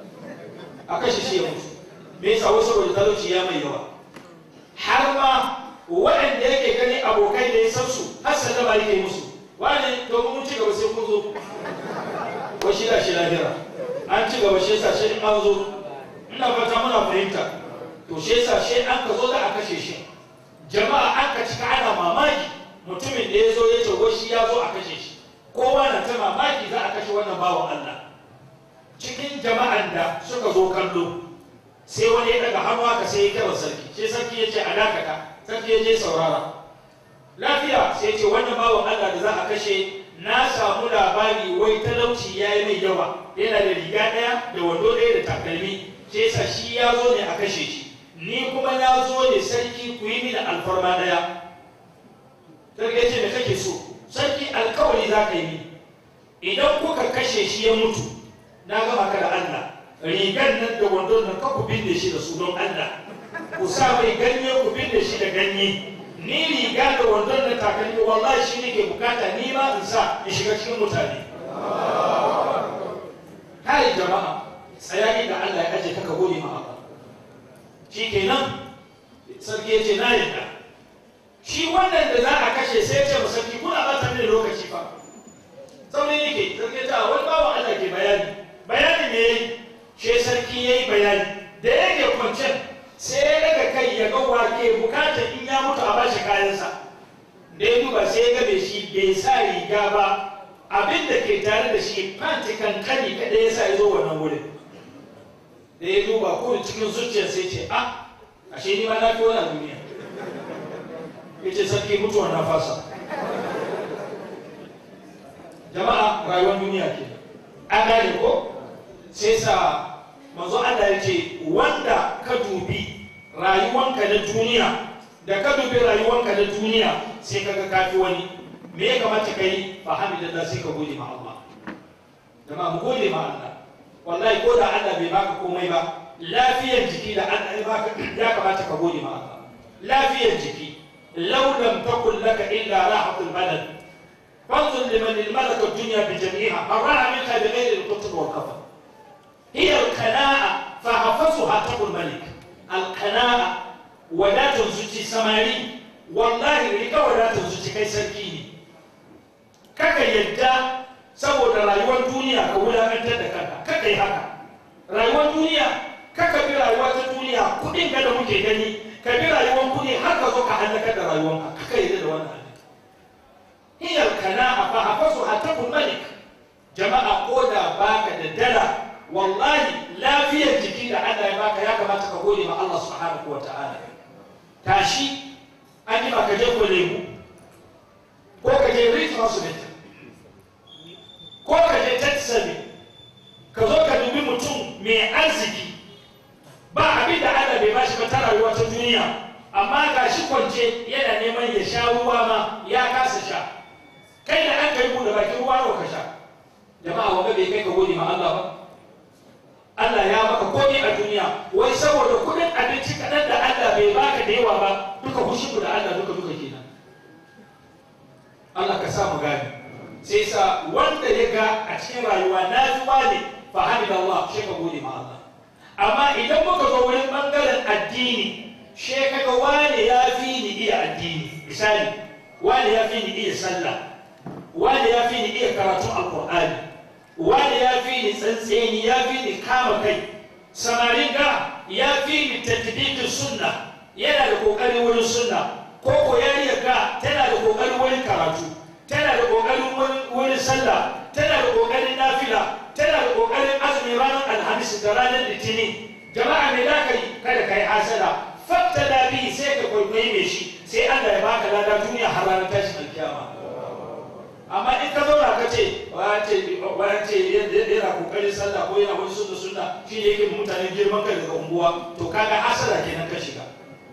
a kashe shi ya mutu me yasa wai saboda talauci ya mai yawa har ma waɗanda yake gani abokai da ya san su har sallama yake musu wani domin mun ci gaba sai kun zo wai shi da shi lahira an ci gaba shi yasa shi an zo ina fata muna fahimta to shi yasa shi an ka zo da a kashe shi jama'a an ka cika ana mamaki mutumin da ya zo ya ce wai shi ya zo a kashe shi kowa na ta mamaki za a kashe wannan bawan Allah cikin jama'an da suka zo kallo sai wani ya daga hannu haka sai ya kira sarki sai sarki ya ce a dakata sarki ya je saurara lafiya sai ce wannan bawan Allah da za a kashe na samu labari wai talauci ya yi mai yawa yana da riga ɗaya da wando ɗaya da takalmi sai sa shi ya zo ne a kashe shi ni kuma na zo ne sarki ku yi mini alfarma ɗaya sarki ya ce me kake so sarki alkawari za ka yi mini idan kuka kashe shi ya mutu na gama ka da Allah rigar nan da wando nan ka ku binne shi da su don Allah ku sa mai ganye ku binne shi da ganye ni riga da wandon da takalmi wallahi shi ne ke bukata ni ma in sa in shiga cikin mutane kai jama'a tsaya inda Allah ya aje kaka gode ma Allah shi kenan sarki ya ce na yadda shi wannan da za a kashe sai ya ce ma sarki kuna ba ta mini lokaci fa sauri yake sarki ya ce wani bawan Allah ke bayani bayani me yayi shi sarki yayi bayani da yake kwancen sai ya daga kai ya ga wake bukatar in ya mutu a bashi kayansa da ya duba sai ya gabe shi bai sa riga ba abin da ke tare da shi fanti kankani kada ya sa ya zo wannan wurin da ya duba ko cikin zuciyar sai ce a ashe ni ma na fi wani duniya ya ce sarki mutuwa na fasa jama'a rayuwar duniya ke an gane ko sai sa manzo Allah ya ce wanda ka dubi rayuwanka na duniya da ka dubi rayuwanka na duniya sai kaga kafi wani me ya kamata ka yi fa hamidallah sai ka gode ma Allah jama'a mu gode ma Allah wallahi ko da Allah bai baka komai ba lafiyar jiki da Allah ya baka ya kamata ka gode ma Allah lafiyar jiki law lam takun laka illa rahatul badan فانظر لمن الملك الدنيا بجميعها أراها منها بغير القطر والكفر هي القناعة فحفظها تقول الملك القناعة ولا تنزجي سماري والله ريكا ولا تنزجي كي سركيني كاكا يدى saboda rayuwar duniya ka wulakantar da kanka kaka yi haka rayuwar duniya kaka bi rayuwa ta duniya kudin ka da muke gani ka bi rayuwar kudi har ka zo ka halakar da rayuwanka kaka yi da wannan هي القناعة فحفظها تكن ملك جماعة قودا باك ددلا والله لا في الجكي da Allah ya baka ya kamata ka gode ma Allah subhanahu wa ta'ala tashi an yi ka je ko lemu ko ka je Reef Hospital ko ka je Texas ka zo ka dubi mutum mai arziki ba abin da Allah bai bashi ba ta rayuwa ta duniya amma ga shi kwance yana neman ya sha ruwa ma ya kasa sha kai da an kai buɗe bakin ruwa nawa ka sha jama'a wanda bai kai ka gode ma Allah ba Allah ya maka komai a duniya wai saboda kudin abinci kaɗan da Allah bai baka da yawa ba duka hushin da Allah duka duka kenan Allah ka sa mu gane sai sa wanda ya ga a cikin rayuwa na fi wane fa hamidallah shi ka gode ma Allah amma idan muka zo wurin bangaren addini she kaga wane ya fi ni iya addini misali wane ya fi ni iya sallah wani ya fi ni iya karatun alkur'ani wani ya fi ni tsantseni ya fi ni kama kai samarin ga ya fi ni tatbiqin sunna yana da kokarin wurin sunna ko ko yariya ga tana da kokarin wurin karatu tana da kokarin wurin sallah tana da kokarin nafila tana da kokarin azumi ranar alhamis da ranar litinin jama'a me za ka yi kada ka yi hasada fatta da bi sai ka kwaikwayi mai shi sai Allah ya baka lada duniya har ranar tashin alkiyama amma in ka zauna ka ce bayan ce yana kokarin sallah ko yana wani sunna sunna shi ne yake mutane girman kai daga unguwa to kaga hasara kenan ka shiga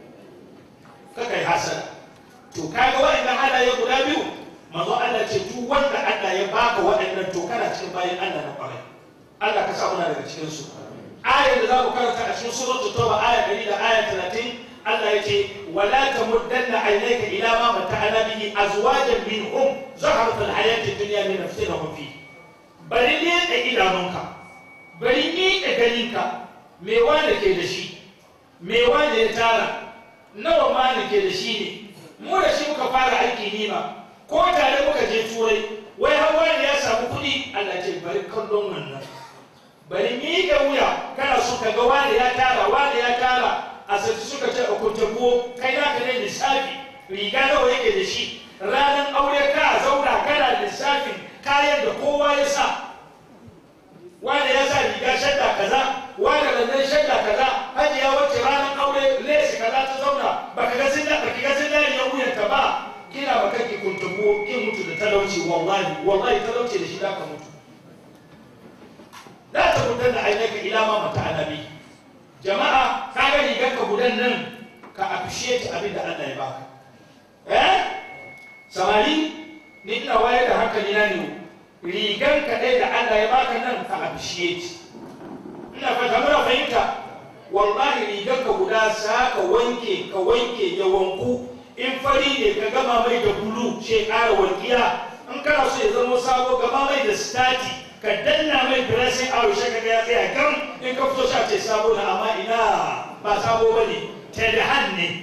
ka kai hasara to kaga waɗannan halaye guda biyu manzo Allah ce duk wanda Allah ya baka waɗannan to kana cikin bayan Allah na kwarai Allah ka sa muna daga cikin su ayar da za mu karanta a cikin suratul tauba aya 100 da aya 30 Allah ya ce wala tamuddanna aynaka ila ma mata'ana bihi azwajan minhum zaharatul hayati dunya min nafsinahum fi bari ne da idanunka bari ni da ganinka me wanda ke da shi me wanda ya tara nawa ma ne ke da shi ne mu da shi muka fara aiki nima ko tare muka je turai wai har wani ya samu kuɗi Allah ce bari kallon wannan bari ni ga wuya kana so ka ga wani ya tara wani ya tara a sarki suka ce a kuntabuwo kai na ka ne lissafi riga nawa yake da shi ranar aure ka zauna kana lissafin kayan da kowa ya sa wanda ya sa riga shadda kaza wanda lannan shadda kaza hajiya wacce ranar aure lesi kaza ta zauna baka ga sun baki ga sun dani ya wuyanta ba kina ba kake kuntabuwo kin mutu da talauci wallahi wallahi talauci da shi za ka mutu la ta mutanna ainaka ila ma mata'ana bihi jama'a ka ga rigar ka gudan nan ka appreciate abin da Allah ya baka eh samari ni ina wayar da hankali na ne rigar ka dai da Allah ya baka nan ka appreciate ina fata muna fahimta wallahi rigar ka guda sa ka wanke ka wanke ya wanku in fari ne ka gama mai da bulu she ƙara walƙiya in kana so ya zama sabo gama mai da stati ka danna mai dressing a rushe ka ya tsaya gam in ka fito sha ce sabo na amma ina ba sabo ba ne tadahan ne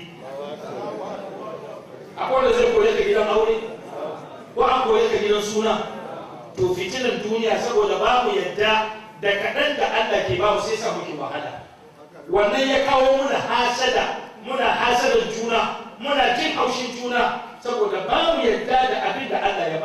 akwai wanda zai koya ka gidan aure ko an koya ka gidan suna to fitinan duniya saboda ba mu yadda da kaɗan da Allah ke ba mu sai sa muke wahala wannan ya kawo muna hasada muna hasadar juna muna jin haushin juna saboda ba mu yadda da abin da Allah ya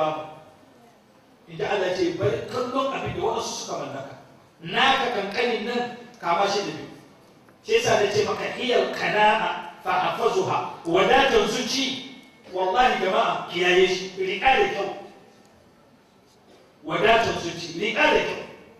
kanin nan kama shi da biyu shi yasa da ce maka hiyar kana'a fa hafazuha wadatan zuci wallahi jama'a kiyaye shi riƙa da kyau wadatar zuci riƙa da kyau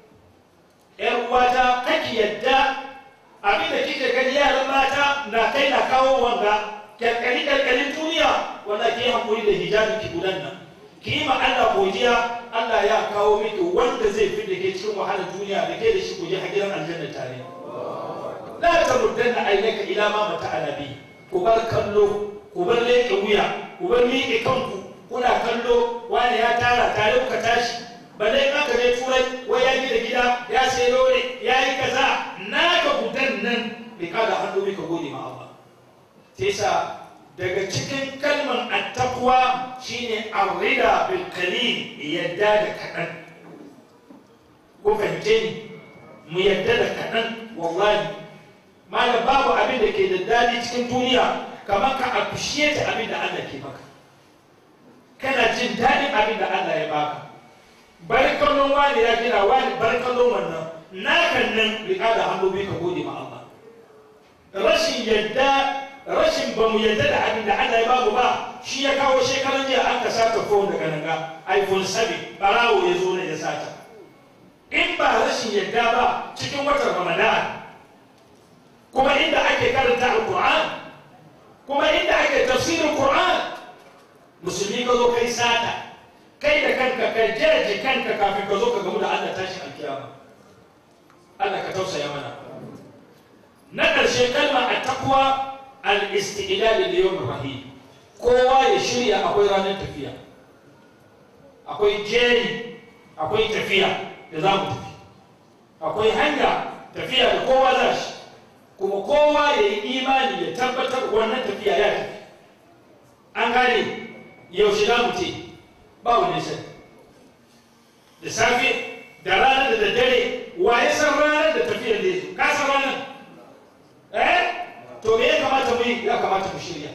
‘yar uwata kake yadda abin da kike gani yaran mata na kai na kawo wanga kyalkali kyalkalin duniya wanda ke hankuri da hijabi ki gudan nan ki yi ma Allah godiya Allah ya kawo miki wanda zai fi da ke cikin wahalar duniya da ke da shi guje a gidan aljanna tare la tamuddanna aynaka ila ma mata alabi ku bar kallo ku bar leƙe wuya ku bar miƙe kanku kuna kallo wani ya tara tare kuka tashi ba dai aka je turai wai ya gida gida ya sai lore ya yi kaza naka gudan nan bai kada hannu bai ka gode ma Allah sai sa daga cikin kalman attaqwa shine arrida bil qalil yadda da kadan ko fahimce ni mu yadda da kadan wallahi malam babu abin da ke da dadi cikin duniya kamar ka appreciate abin da Allah ke maka kana jin dadin abin da Allah ya baka bari kallon wani ya gina wani bari kallon wannan nakan nan riƙa da hannu bai ka gode ma Allah rashin yadda rashin ba mu yadda da abin da Allah ya bamu ba shi ya kawo shekaran jiya an ka sata phone daga nan ga iPhone 7 barawo ya zo ne ya sata in ba rashin yadda ba cikin watan Ramadan kuma inda ake karanta Al-Qur'an kuma inda ake tafsirin Qur'an musulmi ka zo kai sata kai da kanka ka jaje kanka kafin ka zo ka gamu da Allah tashin alkiyama Allah ka tausaya mana na ƙarshe kalma a takwa al-istidlal da yawm rahim kowa ya shirya akwai ranar tafiya akwai jeri akwai tafiya da za mu tafi akwai hanya tafiya da kowa za shi kuma kowa ya yi imani ya tabbatar wannan tafiya ya tafi an gane yaushe za mu ce ba wani sani da safe da ranar da daddare wa ya san ranar da tafiyar da ya zo ka san ranar eh to me ya kamata mu yi ya kamata mu shirya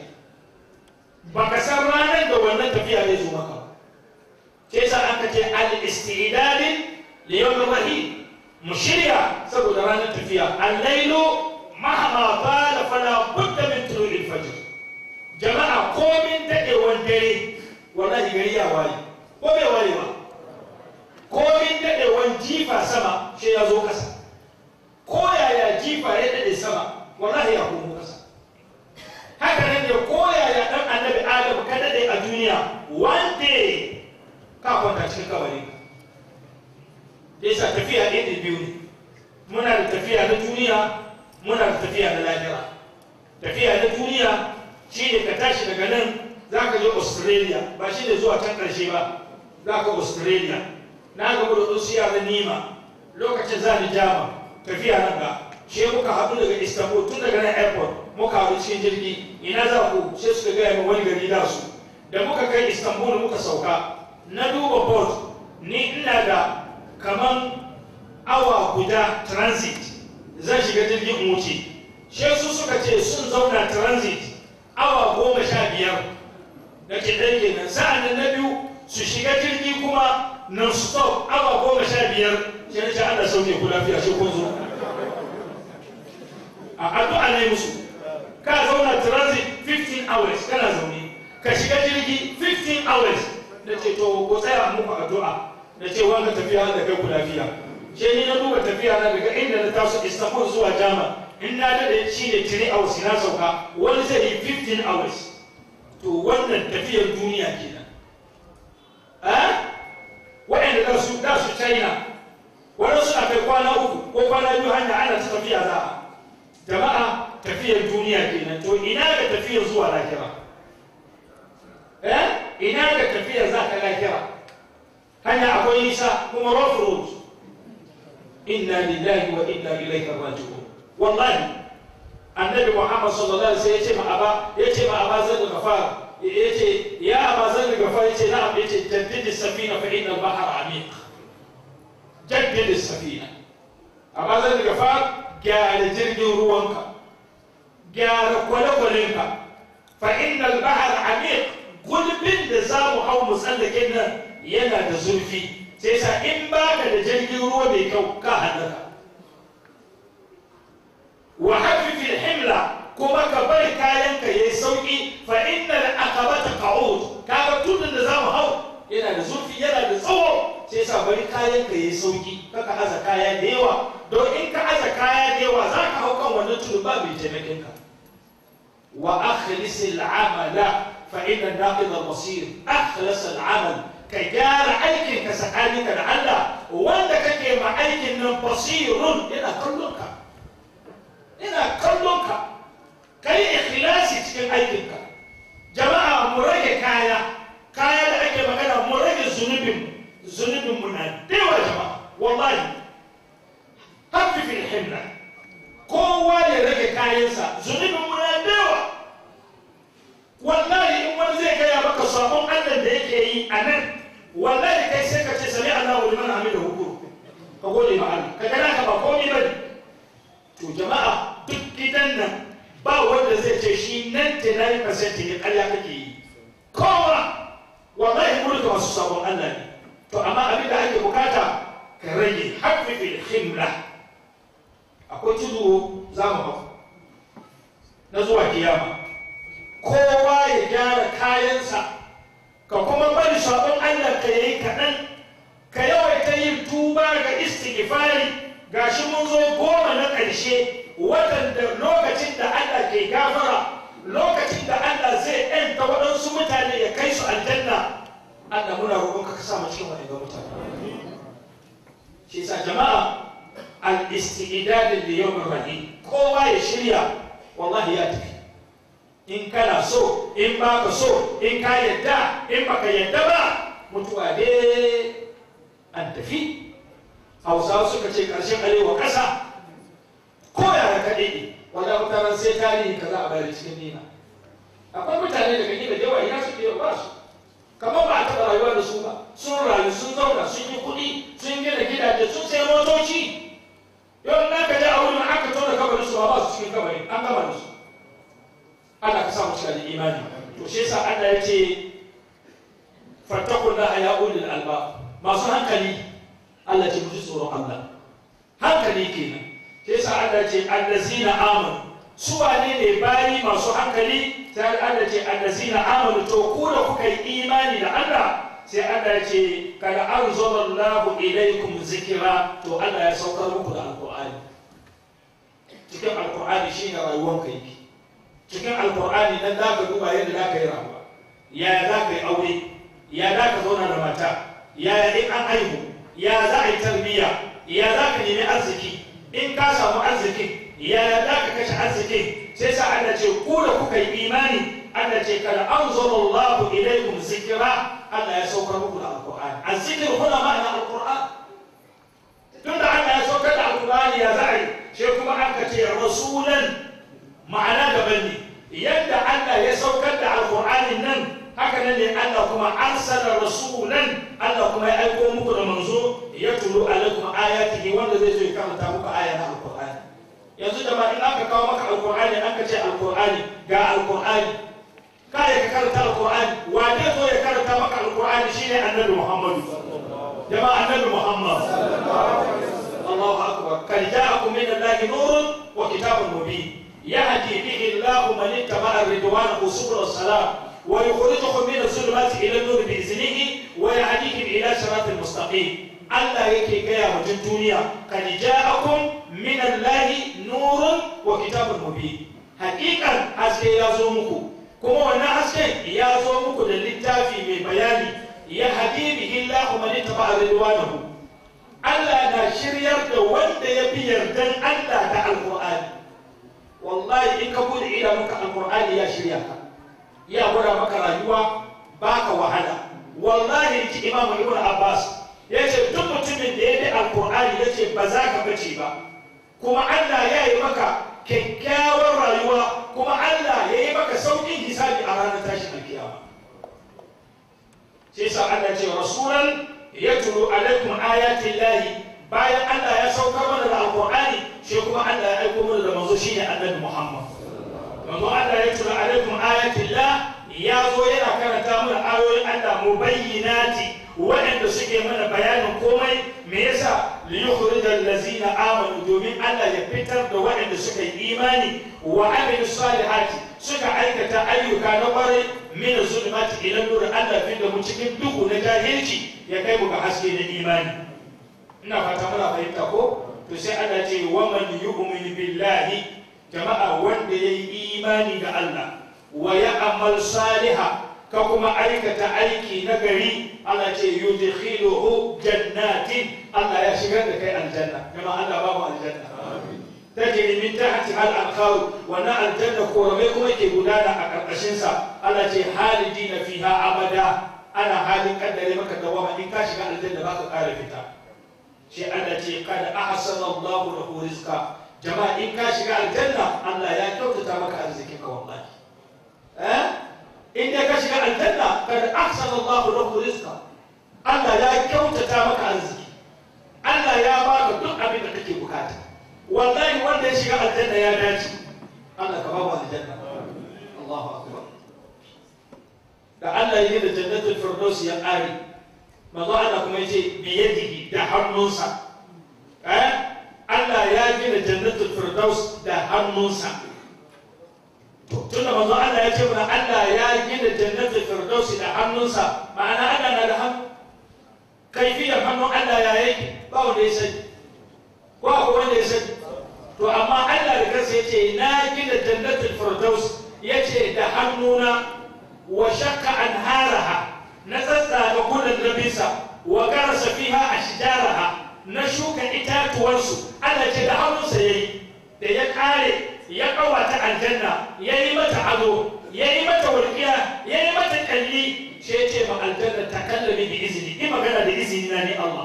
ba ka san ranar da wannan tafiya zai zo maka ke sa an ka ce al-istidadin li yawm rahim mu shirya saboda ranar tafiya al-lailu mahama qala fala budda min tulu'il fajr jama'a komin dadewan dare wallahi gari ya waye ko bai waye ba komin dadewan jifa sama shi ya zo kasa ko yaya jifa ya dade sama wallahi ya komo kasa haka nan da ko yaya dan annabi adam ka dade a duniya one day ka kwanta cikin kabari yasa tafiya ɗaya da biyu ne muna da tafiya na duniya muna da tafiya na lahira tafiya na duniya shi ne ka tashi daga nan za ka je australia ba shi ne zuwa can ƙarshe ba za ka australia na gaba da wasu yaran nima lokacin za ni jama tafiya nan ga she muka haɗu daga istanbul tun daga nan airport muka haɗu cikin jirgi ina za ku sai suka gaya min wani gari da su da muka kai istanbul muka sauka na duba port ni ina da kaman awa guda transit zan shiga jirgin in wuce she su suka ce sun zauna transit awa goma sha biyar da ke ɗan kenan sa'an nan na biyu su shiga jirgi kuma non stop awa goma sha biyar shi na ce Allah sauke ku lafiya shi kun zo a addu'a ne musu ka zauna transit 15 hours kana zaune ka shiga jirgi 15 hours da ce to ko tsaya muku addu'a da ce wanga tafiya da kai ku lafiya shi ni na duba tafiya na daga inda na taso Istanbul zuwa Jama in na dade shi ne 3 hours na sauka wani zai yi 15 hours to wannan tafiyar duniya kenan a waɗanda da su da su China wani suna kai kwana uku ko kwana biyu hanya ana ta tafiya za a jama'a tafiyar duniya kenan to ina ga tafiyar zuwa lahira eh ina ga tafiyar za ka lahira hanya akwai nisa kuma rough road inna lillahi wa inna ilaihi raji'un wallahi annabi muhammad sallallahu alaihi wasallam yace ma aba yace ma aba zan gafar yace ya aba zan gafar yace na'am yace jaddid as-safina fa inna al-bahr amiq jaddid as-safina aba zan gafar gyara jirgin ruwanka gyara kwale-kwalenka fa inna al-bahr amiq gulbin da za mu hau mu tsallake nan yana da zurfi sai sa in baka da jirgin ruwa mai kyau ka halaka wa hafifil himla kuma ka bari kayan ka yayi sauki fa innal aqabata qa'ud kaga tudun da zamu hau yana da zurfi yana da tsawo sai yasa bari kayan ka yayi sauki kaka aza kaya da yawa don in ka aza kaya da yawa za ka hau kan wannan tudun ba mai taimakon ka wa akhlis al'amala fa inna naqid al-basir akhlis al'amal ka gyara aikin ka tsakaninka da Allah wanda kake ma aikin nan basirun yana kallon ka yana kallon ka kai ikhlasi cikin aikinka jama'a mu rage kaya kaya da ake magana mu rage zunubin zunubin mu na dewa jama'a wallahi hafifin himna kowa ya rage kayansa zunubin mu na dewa wallahi in wani zai gaya maka sabon allah da yake yi a nan wallahi kai sai ka ce sami allah wa liman hamida hukuru ka gode ma allah ka gana ka ba komai bane to jama'a duk gidan nan ba wanda zai ce shi 99% ne ƙarya kake yi kowa wallahi mulka masu sabon Allah ne to amma abin da ake bukata ka rage haffifin himla akwai tudu za mu hau na zuwa kiyama kowa ya gyara kayansa ka kuma bari sabon Allah ka yayi kaɗan ka yawaita yin tuba ga istighfari gashi mun zo goma na ƙarshe watan da lokacin da Allah ke gafara lokacin da Allah zai ɗanta waɗansu mutane ya kai su aljanna Allah muna roƙon ka sa mu cikin wani ga mutane shi sa jama'a al-istidad li yawm rahim kowa ya shirya wallahi ya tafi in kana so in baka so in ka yadda in baka yadda ba mutuwa dai an tafi hausawa suka ce ƙarshen arewa ƙasa ko yara kaɗai ne wanda mutanen sai tarihi ka za a bayar cikin nina akwai mutane daga gida da yawa ina su ke ba su kamar ba a taɓa rayuwa da su ba sun rayu sun zauna sun yi kuɗi sun gina gidaje sun sai motoci yau na ka je a wurin aka tona kabarin su ba su cikin kabari an gama da su ana ka samu cika da imani to shi yasa Allah ya ce fattakun da ya ulil alba masu hankali Allah ce muji tsoron Allah hankali kenan sai sa Allah ce allazina amanu su wane ne bayi masu hankali sai Allah ce allazina amanu to ku da kuka yi imani da Allah sai Allah ce kada anzalallahu ilaikum zikira to Allah ya saukar muku da alqur'ani cikin alqur'ani shine rayuwar ka yake cikin alqur'ani nan za ka duba yadda za ka yi rayuwa yaya za ka yi aure ya za ka zauna da mata yaya in an aihu ya za a yi tarbiyya ya za ka nemi arziki in ka samu arzikin ya za ka kashe arzikin sai sa Allah ce ku da kuka yi imani Allah ce kada anzalallahu ilaikum zikra Allah ya saukar muku da alqur'ani azzikr huna ma'ana alqur'an tunda Allah ya saukar da alqur'ani ya za a yi sai kuma aka ce rasulan ma'ana daban ne yadda Allah ya saukar da alqur'ani nan haka nan ne Allah kuma arsala rasulan Allah kuma ya aiko muku da manzo ya tulu alaikum ayatihi wanda zai zo ya karanta muku aya na alqur'ani yanzu da ba in aka kawo maka alqur'ani aka ce alqur'ani ga alqur'ani kai ka karanta alqur'ani wa zai zo ya karanta maka alqur'ani shine annabi Muhammad jama'a annabi Muhammad Allahu akbar kad ja'akum min Allahi nurun wa kitabun mubin yahdi bihi Allahu man ittaba'a ridwanahu subul salam ويخرجهم من الظلمات الى النور باذنه ويهديهم الى صراط المستقيم Allah yake gaya mutum duniya kad ja'akum min Allahi nurun wa kitabun mubin hakikan haske ya zo muku kuma wannan hasken ya zo muku da littafi mai bayani ya hadi bihi Allahu man ittaba'a ridwanahu Allah na shiryar da wanda ya bi yardan Allah da alqur'ani wallahi in ka bude idanunka alqur'ani ya shirya ka ya gwada maka rayuwa baka wahala wallahi ji imam ibn abbas ya ce duk mutumin da ya bi alkur'ani ya ce ba za ka bace ba kuma allah ya yi maka kyakkyawar rayuwa kuma allah ya yi maka sauƙin hisabi a ranar tashin alkiyama sai sa allah ce rasulan ya tulu alaikum ayatin lahi bayan allah ya saukar mana da alkur'ani shi kuma allah ya aiko mana da manzo shine annabi muhammad manzo Allah ya tura alaikum ayatillah ya zo yana karanta mana ayoyin Allah mubayyinati waɗanda suke mana bayanin komai me yasa li yukhrijal ladzina amanu domin Allah ya fitar da waɗanda suka yi imani wa amilu salihati suka aikata ayyuka na kwarai min zulmati ila nur Allah fi da mu cikin duhu na jahilci ya kai mu ga haske na imani ina fata muna fahimta ko to sai Allah ce wa man yu'min billahi jama'a wanda yayi imani da Allah wa ya'mal salihah ka kuma aikata aiki na gari Allah ce yudkhiluhu jannatin Allah ya shigar da kai aljanna kuma Allah ba mu aljanna tajri min tahti al anhar wa na aljanna koramai kuma ke gudana a karkashin sa Allah ce halidina fiha abada ana halin kaddare maka dawama in ka shiga aljanna baka kara fita shi Allah ce kada ahsana Allahu lahu rizqa jama'a in ka shiga aljanna Allah ya kyautata maka arzikin ka wallahi eh in dai ka shiga aljanna kada ahsana Allahu lahu rizqa Allah ya kyautata maka arziki Allah ya baka duk abin da kake bukata wallahi wanda ya shiga aljanna ya dace Allah ka ba mu aljanna Allahu akbar da Allah ya yi da jannatul firdaus ya ƙare manzo Allah kuma yace biyadihi da hannunsa eh Allah ya gina jannatul firdaus da hannunsa tunda manzo Allah ya ce mana Allah ya gina jannatul firdaus da hannunsa ma'ana Allah na da hannu kaifiyar hannun Allah ya yake ba wanda ya sani ko akwai wanda ya sani to amma Allah da kansa ya ce na gina jannatul firdaus ya ce da hannuna wa shakka anharaha na tsatsa da kullun nabisa wa garasa fiha ashjaraha na shuka itatuwarsu Allah ce da hannunsa yayi da ya kare ya kawata aljanna yayi mata ado yayi mata walqiya yayi mata kalli shi ya ce ma aljanna takallami bi izini in magana da izini na ne Allah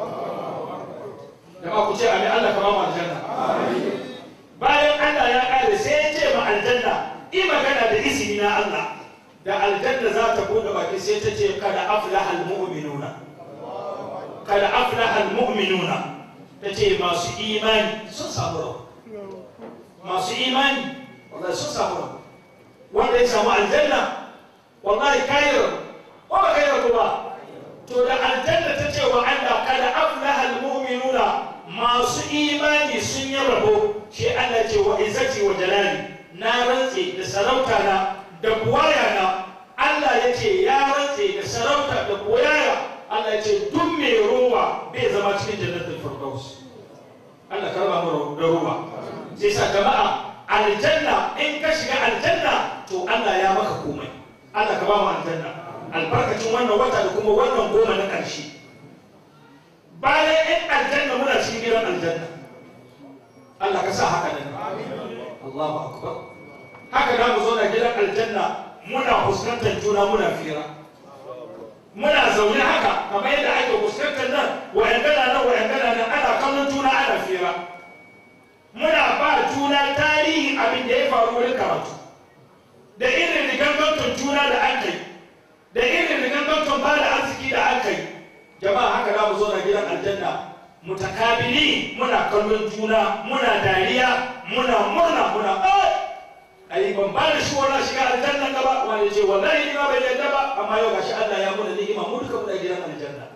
da ku ce amin Allah kama mu aljanna bayan Allah ya kare sai ya ce ma aljanna in magana da izini na Allah da aljanna za ta bude baki sai ta ce kada aflaha almu'minuna kada aflaha almu'minuna ta ce masu imani sun samu rawa masu imani wallahi sun samu rawa wanda ya samu aljanna wallahi kayar ko ba kayar ko ba to da aljanna ta ce wa Allah kada aflaha almu'minuna masu imani sun yi rabo shi Allah ce wa izzati wa jalali na rantse da sarauta na da buwaya na Allah ya ce ya rantse da sarauta da buwaya Allah ya ce duk mai ruwa bai zama cikin jannatul firdaus Allah karba mu da ruwa sai sa jama'a aljanna in ka shiga aljanna to Allah ya maka komai Allah ka ba mu aljanna albarkacin wannan wata da kuma wannan goma na ƙarshe bayan in aljanna muna cikin gidan aljanna Allah ka sa haka nan Allahu akbar haka da mu zo na gidan aljanna muna fuskantar juna muna fira muna zaune haka kamar yadda ake fuskantar nan wa'angana nan wa'angana nan ana kallon juna ana fira muna ba juna tarihin abin da ya faru wurin karatu da irin riganganton juna da an kai da irin riganganton ba da arziki da an kai jama'a haka za mu zo na gidan aljanna mutakabili muna kallon juna muna dariya muna murna muna ai ban ba da shi wannan shiga aljanna gaba wani ce wallahi ni ma bai yadda ba amma yau gashi Allah ya muna ni'ima mu duka muna gidan aljanna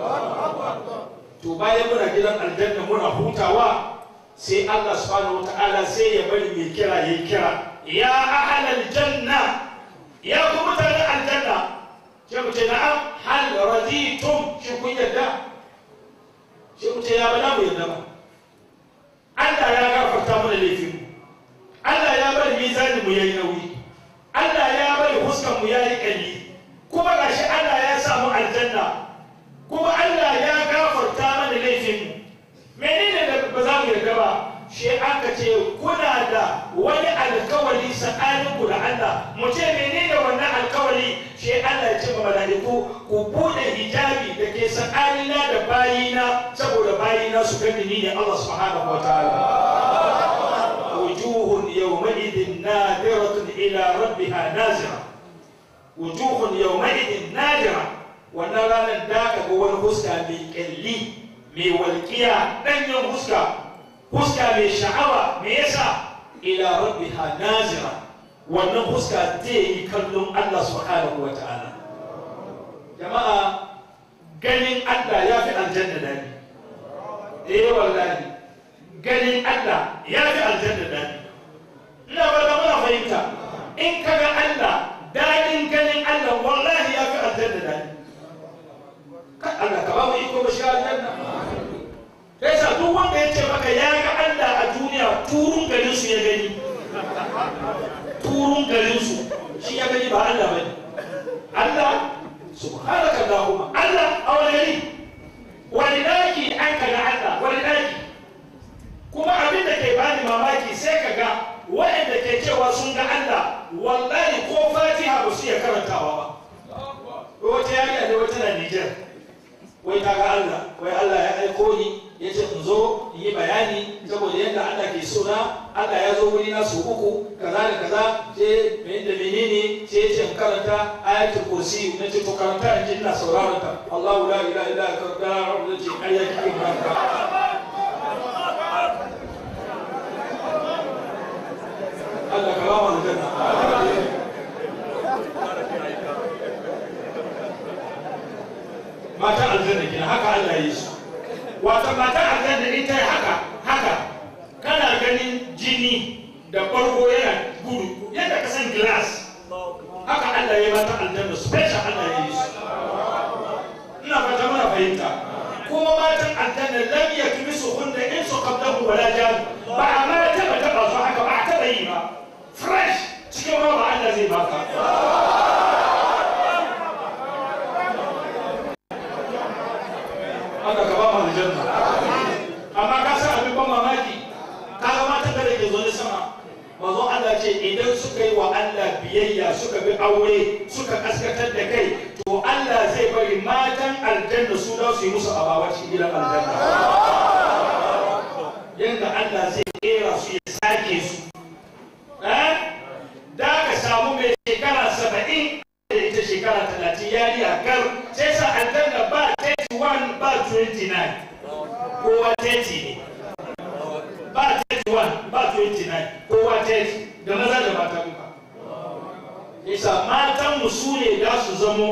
to bayan muna gidan aljanna muna hutawa sai Allah subhanahu wataala sai ya bari mai kira yayi kira ya ahlal janna ya ku mutanen aljanna sai mu ce na'am hal raditum shi kun yadda sai mu ce ya bana mu yadda ba Allah ya gafarta mana laifin mu Allah ya bari mizanin mu yayi nauyi Allah ya bari huskan mu yayi kalli kuma gashi Allah ya sa mu aljanna kuma Allah ya gafarta mana laifin mu menene da ba za mu yarda ba shi aka ce kuna da wani alkawari tsakanin ku da Allah mu ce menene wannan alkawari shi Allah ya ce ma malaiku ku bude hijabi da ke tsakanina da bayina saboda bayina su gani ni ne Allah subhanahu wataala wujuhun yawma'idin nadiratun ila rabbiha nazira wujuhun yawma'idin nadira wannan ranar da ka ga wani huska mai kyalli mai walƙiya ɗanyen huska huska mai sha'awa me yasa ila rabbiha nazira wannan huska zai yi kallon Allah subhanahu wa ta'ala jama'a ganin Allah ya fi aljanna dani eh wallahi ganin Allah ya fi aljanna daɗi ina ba da muna fahimta in ka ga Allah daɗin ganin Allah wallahi ya fi aljanna daɗi kan Allah ka ba mu iko ba shi aljanna sai sa duk wanda ya ce maka ya ga Allah a duniya turun garin su ya gani turun garin su shi ya gani ba Allah bane Allah subhanaka Allahumma Allah a wani gari wani daki an ka ga Allah wani daki kuma abin da ke bani mamaki sai ka ga waɗanda ke cewa sun ga Allah wallahi ko fatiha ba su iya karantawa ba wata yariya ne wata na Nijar wai ta ga Allah wai Allah ya aiko ni ya ce in zo in yi bayani saboda yadda Allah ke so na Allah ya zo wuri na su uku kaza da kaza ce mai da menene ce ya ce in karanta ayatul kursi na ce to karanta in ji ina sauraron ta Allahu la ilaha illa huwa da ce ayya kike karanta Allah ka ba mu aljanna mata aljanna kenan haka Allah ya yi su wata mata aljanna ita ya haka haka kana ganin jini da bargo yana gudu yadda ka san glass haka Allah ya yi mata aljanna special Allah ya yi su ina fata mana fahimta kuma matan aljanna lam yakmisu hunna in su qablahu wala jan ba a ma taba taba su haka ba a taba yi ba fresh cikin roba Allah zai baka Allah ka ba mu aljanna amma ka san abin ban mamaki ka ga matan da ke zo ne sama manzo Allah ce idan suka yi wa Allah biyayya suka bi aure suka kaskatar da kai to Allah zai bari matan aljanna su da su yi musu abawa cikin gidan aljanna yanda Allah zai kera su ya sake su eh da ka samu mai shekara saba'in da ita shekara talatin yariya gar sai sa aljanna ba 31 ba 29 kowa 30 ne ba 31 ba 29 kowa 30 da maza da mata duka isa matan mu su ne za su zamo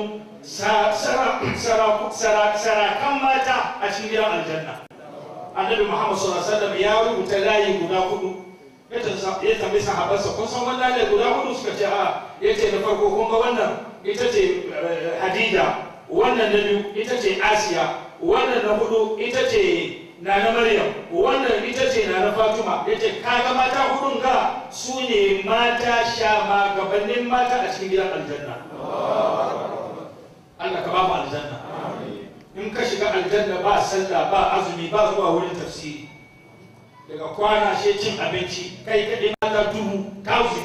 sarakan mata a cikin gidan aljanna annabi muhammad sallallahu alaihi wasallam ya rubuta layi guda hudu ya tambayi sahabansa kun san wannan layi guda hudu suka ce a ya ce da farko kun ga wannan ita ce hadida wannan na biyu ita ce asiya wannan na hudu ita ce na na maryam wannan ita ce na na fatima ya ce kaga mata hudun ga su ne mata sha gabanin mata a cikin gidan aljanna Allah ka ba mu aljanna in ka shiga aljanna ba sallah ba azumi ba zuwa wurin tafsiri daga kwana she cin abinci kai kaɗai mata dubu thousand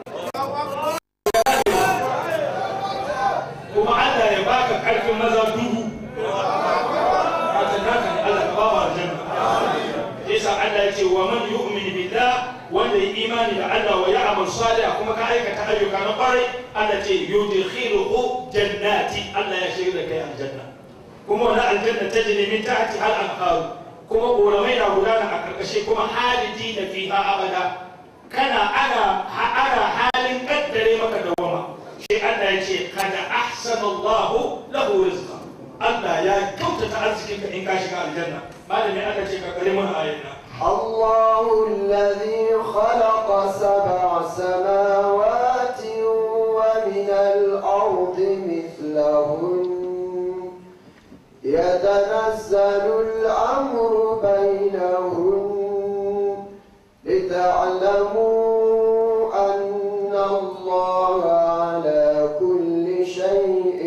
kuma Allah ya baka karfin maza dubu haka naka ne Allah ka ba wa aljanna yasa Allah ya ce wa man yu'min billah wanda ya imani da Allah wa ya'mal salih kuma ka aikata ayyuka na kwarai Allah ce yudkhiluhu jannati Allah ya shigar da kai aljanna kuma wannan aljanna tajri min tahti al anhar kuma ƙoramai na gudana a karkashe kuma halidi na fiha abada kana ana ana halin kaddare maka dawama sai Allah ya ce kada ahsanallahu lahu rizqa Allah ya kyautata arzikinka in ka shiga aljanna malami Allah ce ka kare mana ayyana الله الذي خلق سبع سماوات ومن الأرض مثلهن يتنزل الأمر بينهن لتعلموا أن الله على كل شيء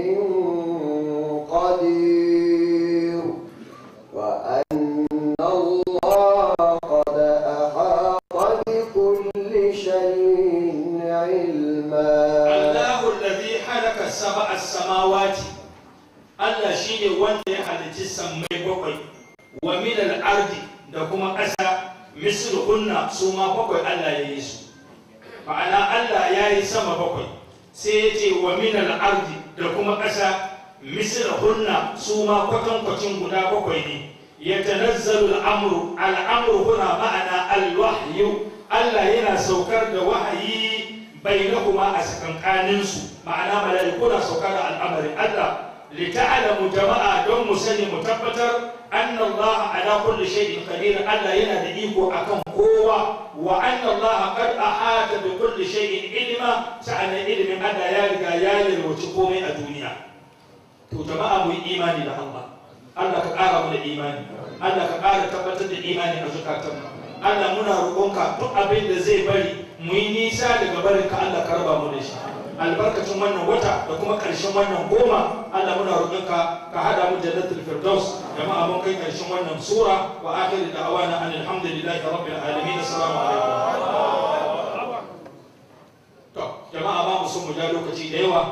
قدير وأن الله قد أحاط بكل شيء علما Allahu alladhi halaka sab'a samawati Allah shine wanda ya halicci sammai bakwai wa min al-ardi da kuma ƙasa misluhunna su ma bakwai Allah ya yi su ma'ana Allah ya yi sama bakwai sai ya ce wa min al-ardi da kuma ƙasa misluhunna su ma kwatankwacin guda bakwai ne yatanazzalu al-amru al-amru huna ma'ana al-wahyu Allah yana saukar da wahayi bainahuma a sakankaninsu ma'ana mala'iku na sauka da al'amarin Allah lita'lamu jama'a don mu sani mu tabbatar anna Allah ala kulli shay'in qadir Allah yana da iko akan kowa wa anna Allah qad ahata bi kulli shay'in ilma sa'ana ilmin Allah ya riga ya yalwaci komai a duniya to jama'a mu yi imani da Allah Allah ka ƙara mu da imani Allah ka ƙara tabbatar da imani a zukatanmu Allah muna roƙonka duk abin da zai bari mu yi nisa daga barin ka Allah ka raba mu da shi albarkacin wannan wata da kuma ƙarshen wannan goma Allah muna roƙonka ka hada mu jannatul firdaus jama'a mun kai ƙarshen wannan sura wa akhiru da'wana anil hamdulillahi rabbil alamin assalamu alaikum to jama'a ba mu son mu ja lokaci da yawa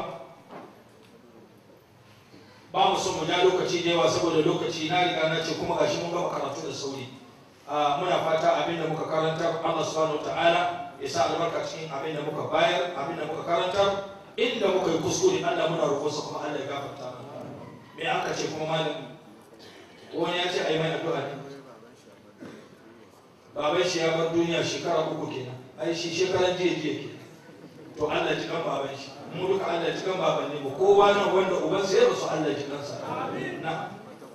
ba mu son mu ja lokaci da yawa saboda lokaci na riga na ce kuma gashi mun gama karatu da sauri muna fata abin da muka karanta Allah subhanahu ta'ala ya sa albarka cikin abin da muka bayar abin da muka karanta inda muka yi kuskure Allah muna roƙonsa kuma Allah ya gafarta mana me aka ce kuma malam wani ya ce a yi mai addu'a ne baban shi ya bar duniya shekara uku kenan ai shi shekaran jiya jiya kenan to Allah ji kan baban shi mu duka Allah ji kan baban ne mu kowa nan wanda uban sai rasu Allah ji kansa na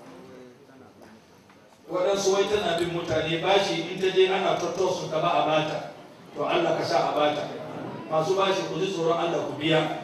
waɗansu wai tana bin mutane bashi in ta je ana tattausun ka ba a bata to Allah ka sa a bata masu bashi ku ji tsoron Allah ku biya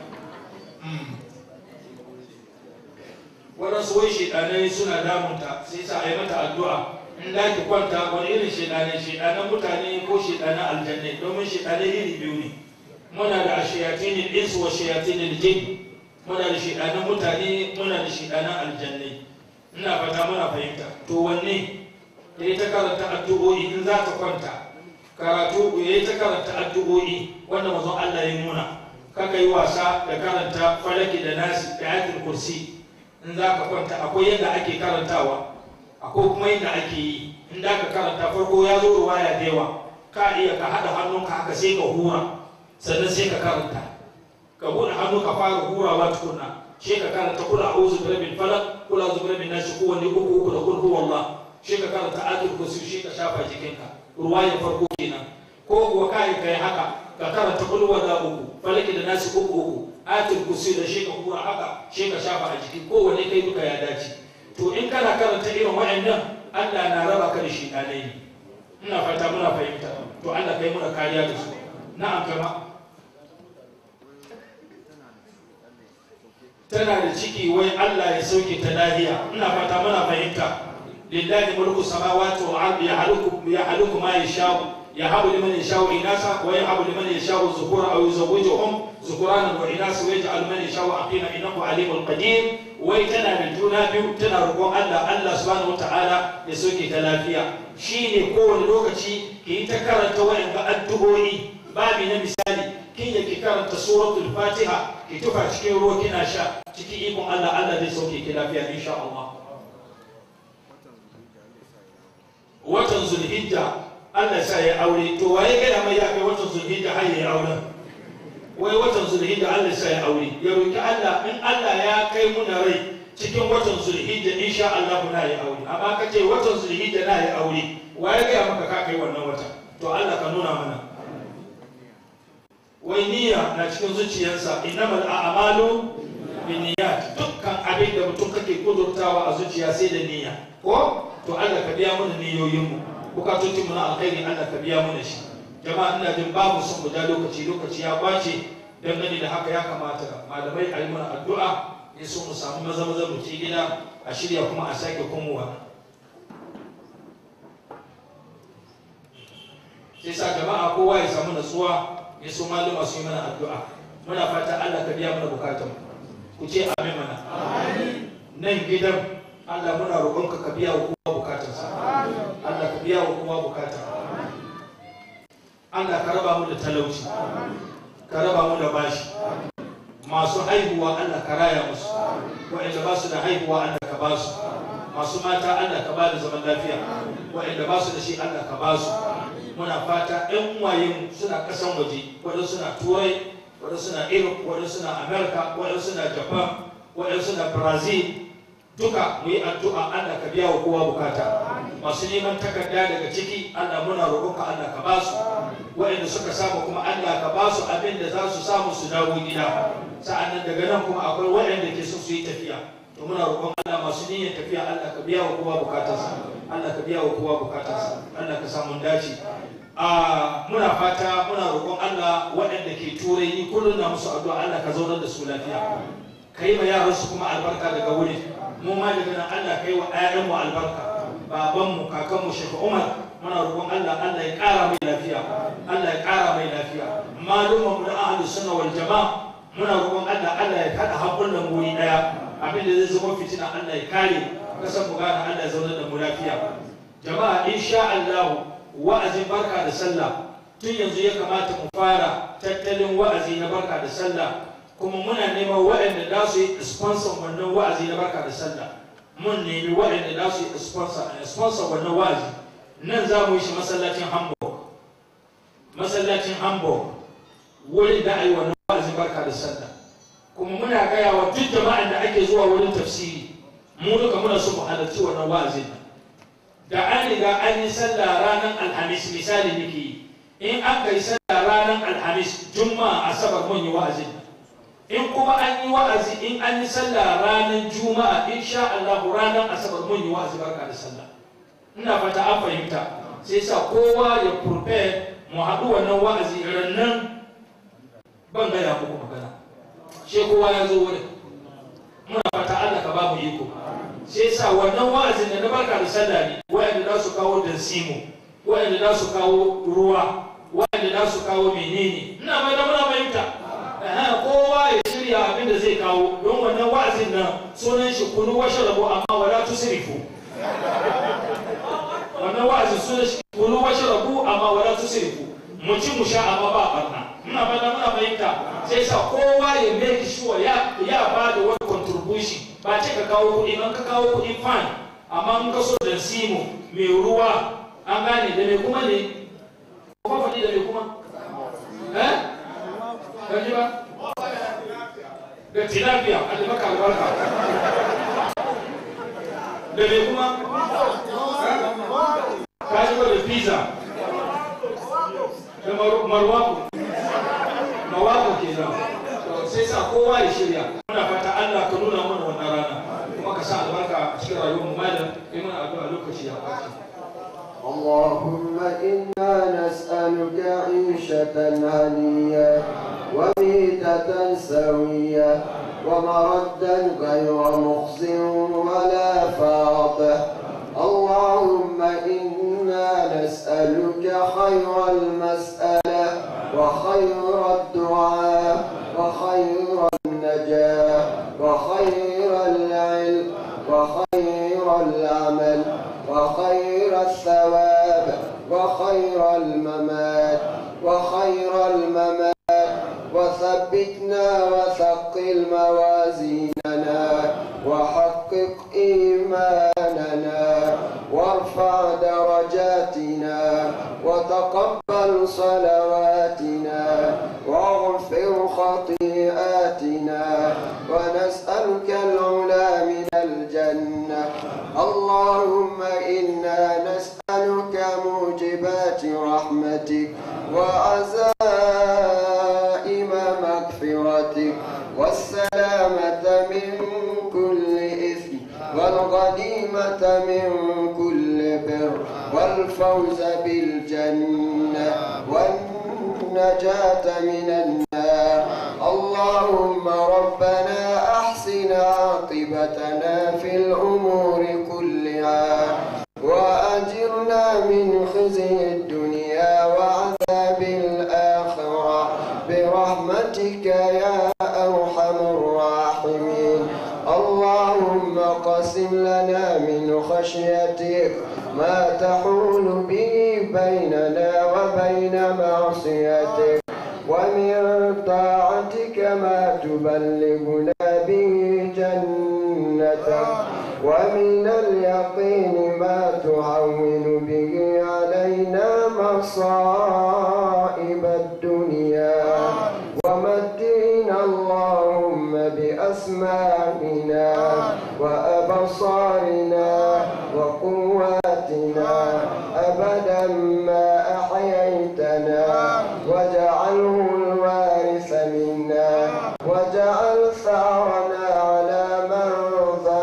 waɗansu wai shedanai suna damunta sai sa a yi mata addu'a in da ki kwanta wani irin shedanai shedanan mutane ko shedanan aljannai domin shedanai iri biyu ne muna da shayatin insu wa shayatin jin muna da shedanan mutane muna da shedanan aljannai ina fata muna fahimta to wanne ya ta karanta addu'o'i in za ta kwanta karatu ya ta karanta addu'o'i wanda mazan Allah ya nuna kaka yi wasa da karanta falaki da nasi da ayatul kursi in za ka kwanta akwai yadda ake karantawa akwai kuma yadda ake yi in da ka karanta farko ya zo ruwaya da yawa ka iya ka haɗa hannunka haka sai ka hura sannan sai ka karanta ka buɗe hannu ka fara hurawa tukunna shi ka karanta kula a uzu birabin falak kula uzu birabin nashi kowanne uku uku da kul huwa Allah shi ka karanta ayatul kursi shi ka shafa jikinka ruwayar farko kenan ko kuwa kai kai haka ka karanta kul huwa da uku falaki da nasi uku uku ayatul kursi da shi ka hura haka shi ka shafa a jiki kowanne kai duka ya dace to in kana karanta irin waɗannan Allah na raba ka da shi ɗanai ne ina fata muna fahimta to Allah kai muna kariya da su na'am kama tana da ciki wai Allah ya sauke ta lahiya ina fata muna fahimta lillahi mulku samawati wal ardi yahluku yahluku ma yashau yahabu liman yashau inasa wa yahabu liman yashau dhukura aw yuzawwijuhum dhukurana wa inasa wa yaj'al man yashau aqima innahu alimul qadir wai tana da juna biyu tana roƙon Allah Allah subhanahu wataala ya sauke ta lafiya shine kowane lokaci ki yi ta karanta wa'anga addu'o'i babi na misali kin ya ki karanta suratul fatiha ki tufa cikin ruwa kina sha cikin ikon Allah Allah zai sauke ki lafiya insha Allah watan zulhijja Allah sa ya aure to waye gaya mai ya kai watan zulhijja har ya aure wai watan zulhijja Allah sa ya aure ya roki Allah in Allah ya kai muna rai cikin watan zulhijja insha Allah na ya aure amma kace watan zulhijja na ya aure waye gaya maka ka kai wannan wata to Allah ka nuna mana wai niyya na cikin zuciyarsa innamal a'malu binniyat dukkan abin da mutum kake kudurtawa a zuciya sai da niyya ko to Allah ka biya mana niyoyin mu bukatocin mu na alkhairi Allah ka biya mana shi jama'a ina jin babu son mu da lokaci lokaci ya kwace dangane da haka ya kamata malamai a yi mana addu'a ya so mu samu maza maza mu ci gida a shirya kuma a sake komowa sai sa jama'a kowa ya samu natsuwa ya so maluma su yi mana addu'a muna fata Allah ka biya mana bukatun ku ce amin mana nan gidan Allah muna roƙonka ka biya wa kowa bukatarsa Allah ka biya wa kowa bukata Allah ka raba mu da talauci ka raba mu da bashi masu haihuwa Allah ka raya musu waɗanda ba su da haihuwa Allah ka ba su masu mata Allah ka ba da zaman lafiya waɗanda ba su da shi Allah ka ba su muna fata ƴan uwayen suna ƙasan waje waɗansu suna turai waɗansu suna europe waɗansu suna america waɗansu suna japan waɗansu suna brazil duka mu yi addu'a Allah ka biya wa kowa bukata masu neman takarda daga ciki Allah muna roƙonka Allah ka ba su waɗanda suka samu kuma Allah ka ba su abin da za su samu su dawo gida sa'annan daga nan kuma akwai waɗanda ke so su yi tafiya to to muna roƙon Allah masu niyyar tafiya Allah ka biya wa kowa bukatarsa Allah ka biya wa kowa bukatarsa Allah ka samu dace a muna fata muna roƙon Allah waɗanda ke turai ni kullum na musu addu'a Allah ka zaunar da su lafiya ka yi ma yaran su kuma albarka daga wuri mu ma daga nan Allah ka yi wa ƴaƴan mu albarka baban mu kakan mu Sheikh Umar muna roƙon Allah Allah ya ƙara mai lafiya Allah ya ƙara mai lafiya malumman mu na ahlus sunna wal jama'a muna roƙon Allah Allah ya kada hakulan mu wuri daya abin da zai zama fitina Allah ya kare kasan mu gane Allah ya zauna da mu lafiya jama'a insha Allah wa'azin barka da sallah tun yanzu ya kamata mu fara tattalin wa'azi na barka da sallah kuma muna neman waɗanda za su yi sponsor wannan wa'azi na barka da sallah mun nemi waɗanda za su yi sponsor sponsor wannan wa'azi nan za mu yi shi masallacin Hamburg masallacin Hamburg wurin da a yi wannan wa'azin barka da sallah kuma muna gaya wa duk jama'an da ake zuwa wurin tafsiri mu duka muna so mu halarci wannan wa'azin nan da an riga an yi sallah ranar alhamis misali nake yi in an kai sallah ranar alhamis juma'a asabar mun yi wa'azin in kuma an yi wa'azi in an yi sallah ranar juma'a insha Allah ranar asabar mun yi wa'azi barka da sallah ina fata an fahimta sai sa kowa ya prepare mu haɗu wannan wa'azi rannan ban gaya muku magana sai kowa ya zo wurin muna fata Allah ka ba mu iko sai sa wannan wa'azin da na barka da sallah ne wa'anda za su kawo dansimo wa'anda za su kawo ruwa wa'anda za su kawo menene ina mai da muna fahimta kowa ya shirya abin da zai kawo don wannan wa'azin nan sunan shi kunu washe rabo amma wala tusrifu wannan wa'azin sunan shi kunu washe rabo amma wala tusrifu mu ci mu sha amma ba barna muna fata muna fahimta sai sa kowa ya make sure ya ya ba da wani contribution ba ce ka kawo kuɗi in ka kawo kuɗi fine amma in ka so da simo mai ruwa an gane da mai kuma ne kuma faɗi da mai kuma eh ka ji ba da tilapia a da maka albarka da mai kuma ka ji ba da pizza da marwaku mawako kenan sai sa kowa ya shirya muna fata Allah ka nuna mana wannan rana kuma ka sa albarka a cikin rayuwar mu malam kai mana addu'a lokaci ya kwace اللهم إنا نسألك عيشة هنية وميتة سوية ومردا غير مخز ولا فاضح اللهم إنا نسألك خير المسألة وخير الدعاء وخير النجاة وخير العلم وخير العمل وخير الثواب وخير الممات وخير الممات وثبتنا وثقل موازيننا وحقق إيماننا وارفع درجاتنا وتقبل صلواتنا واغفر خطيئاتنا ونسألك العلا من الجنة اللهم إنا نسألك موجبات رحمتك وعزائم مغفرتك والسلامة من كل إثم والغنيمة من كل بر والفوز بالجنة والنجاة من النار اللهم ربنا أحسن عاقبتنا في الأمور كلها وأجرنا من خزي الدنيا وعذاب الآخرة برحمتك يا أرحم الراحمين اللهم قسم لنا من خشيتك ما تحول به بيننا وبين معصيتك ومن طاعتك ما تبلغنا به جنتك ومن اليقين ما تهون به علينا مصائب الدنيا ومتعنا اللهم بأسماعنا وأبصارنا وقواتنا أبدا ما أحييتنا واجعله الوارث منا واجعل ثارنا على من ظلمنا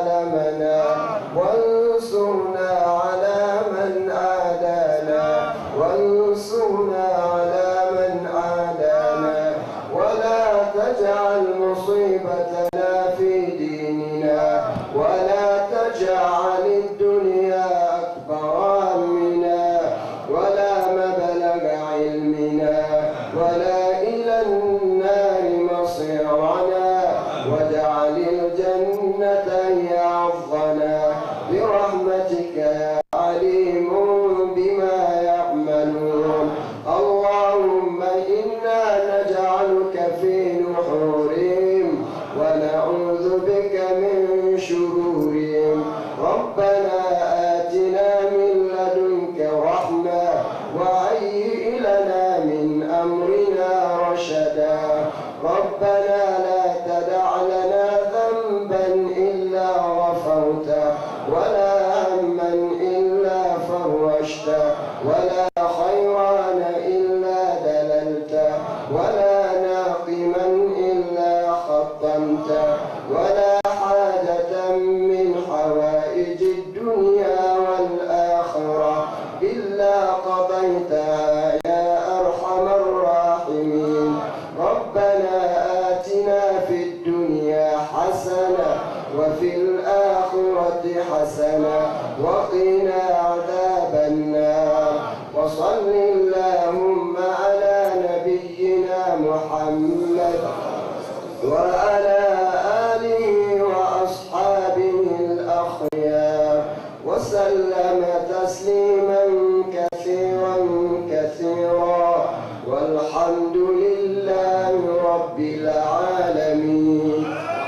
بك من شرورهم ربنا آتنا من لدنك رحمة وهيئ لنا من أمرنا رشدا ربنا لا تدع لنا ذنبا إلا غفرته ولا هما إلا فرجته ولا خيران إلا دللته ولا ناقما إلا خطمته ولا حاجة من حوائج الدنيا والآخرة إلا قضيتها يا أرحم الراحمين ربنا آتنا في الدنيا حسنة وفي الآخرة حسنة وقنا عذاب النار وصل اللهم على نبينا محمد وعلى آله وأصحابه الأخيار وسلم تسليما كثيرا كثيرا والحمد لله رب العالمين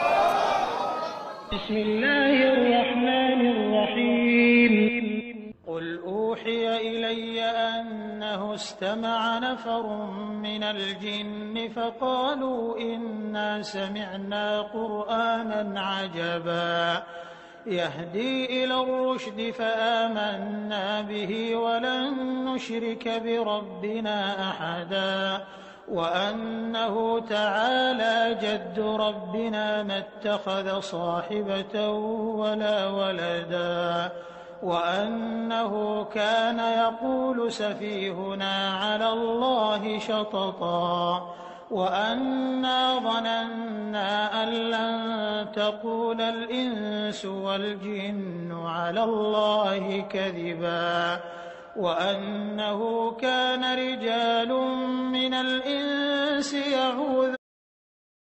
بسم الله الرحمن الرحيم قل أوحي إلي أنه استمع نفر من الجن فقالوا إنا سمعنا قرآنا عجبا يهدي إلى الرشد فآمنا به ولن نشرك بربنا أحدا وأنه تعالى جد ربنا ما اتخذ صاحبة ولا ولدا وأنه كان يقول سفيهنا على الله شططا وأنا ظننا أن لن تقول الإنس والجن على الله كذبا وأنه كان رجال من الإنس يعوذ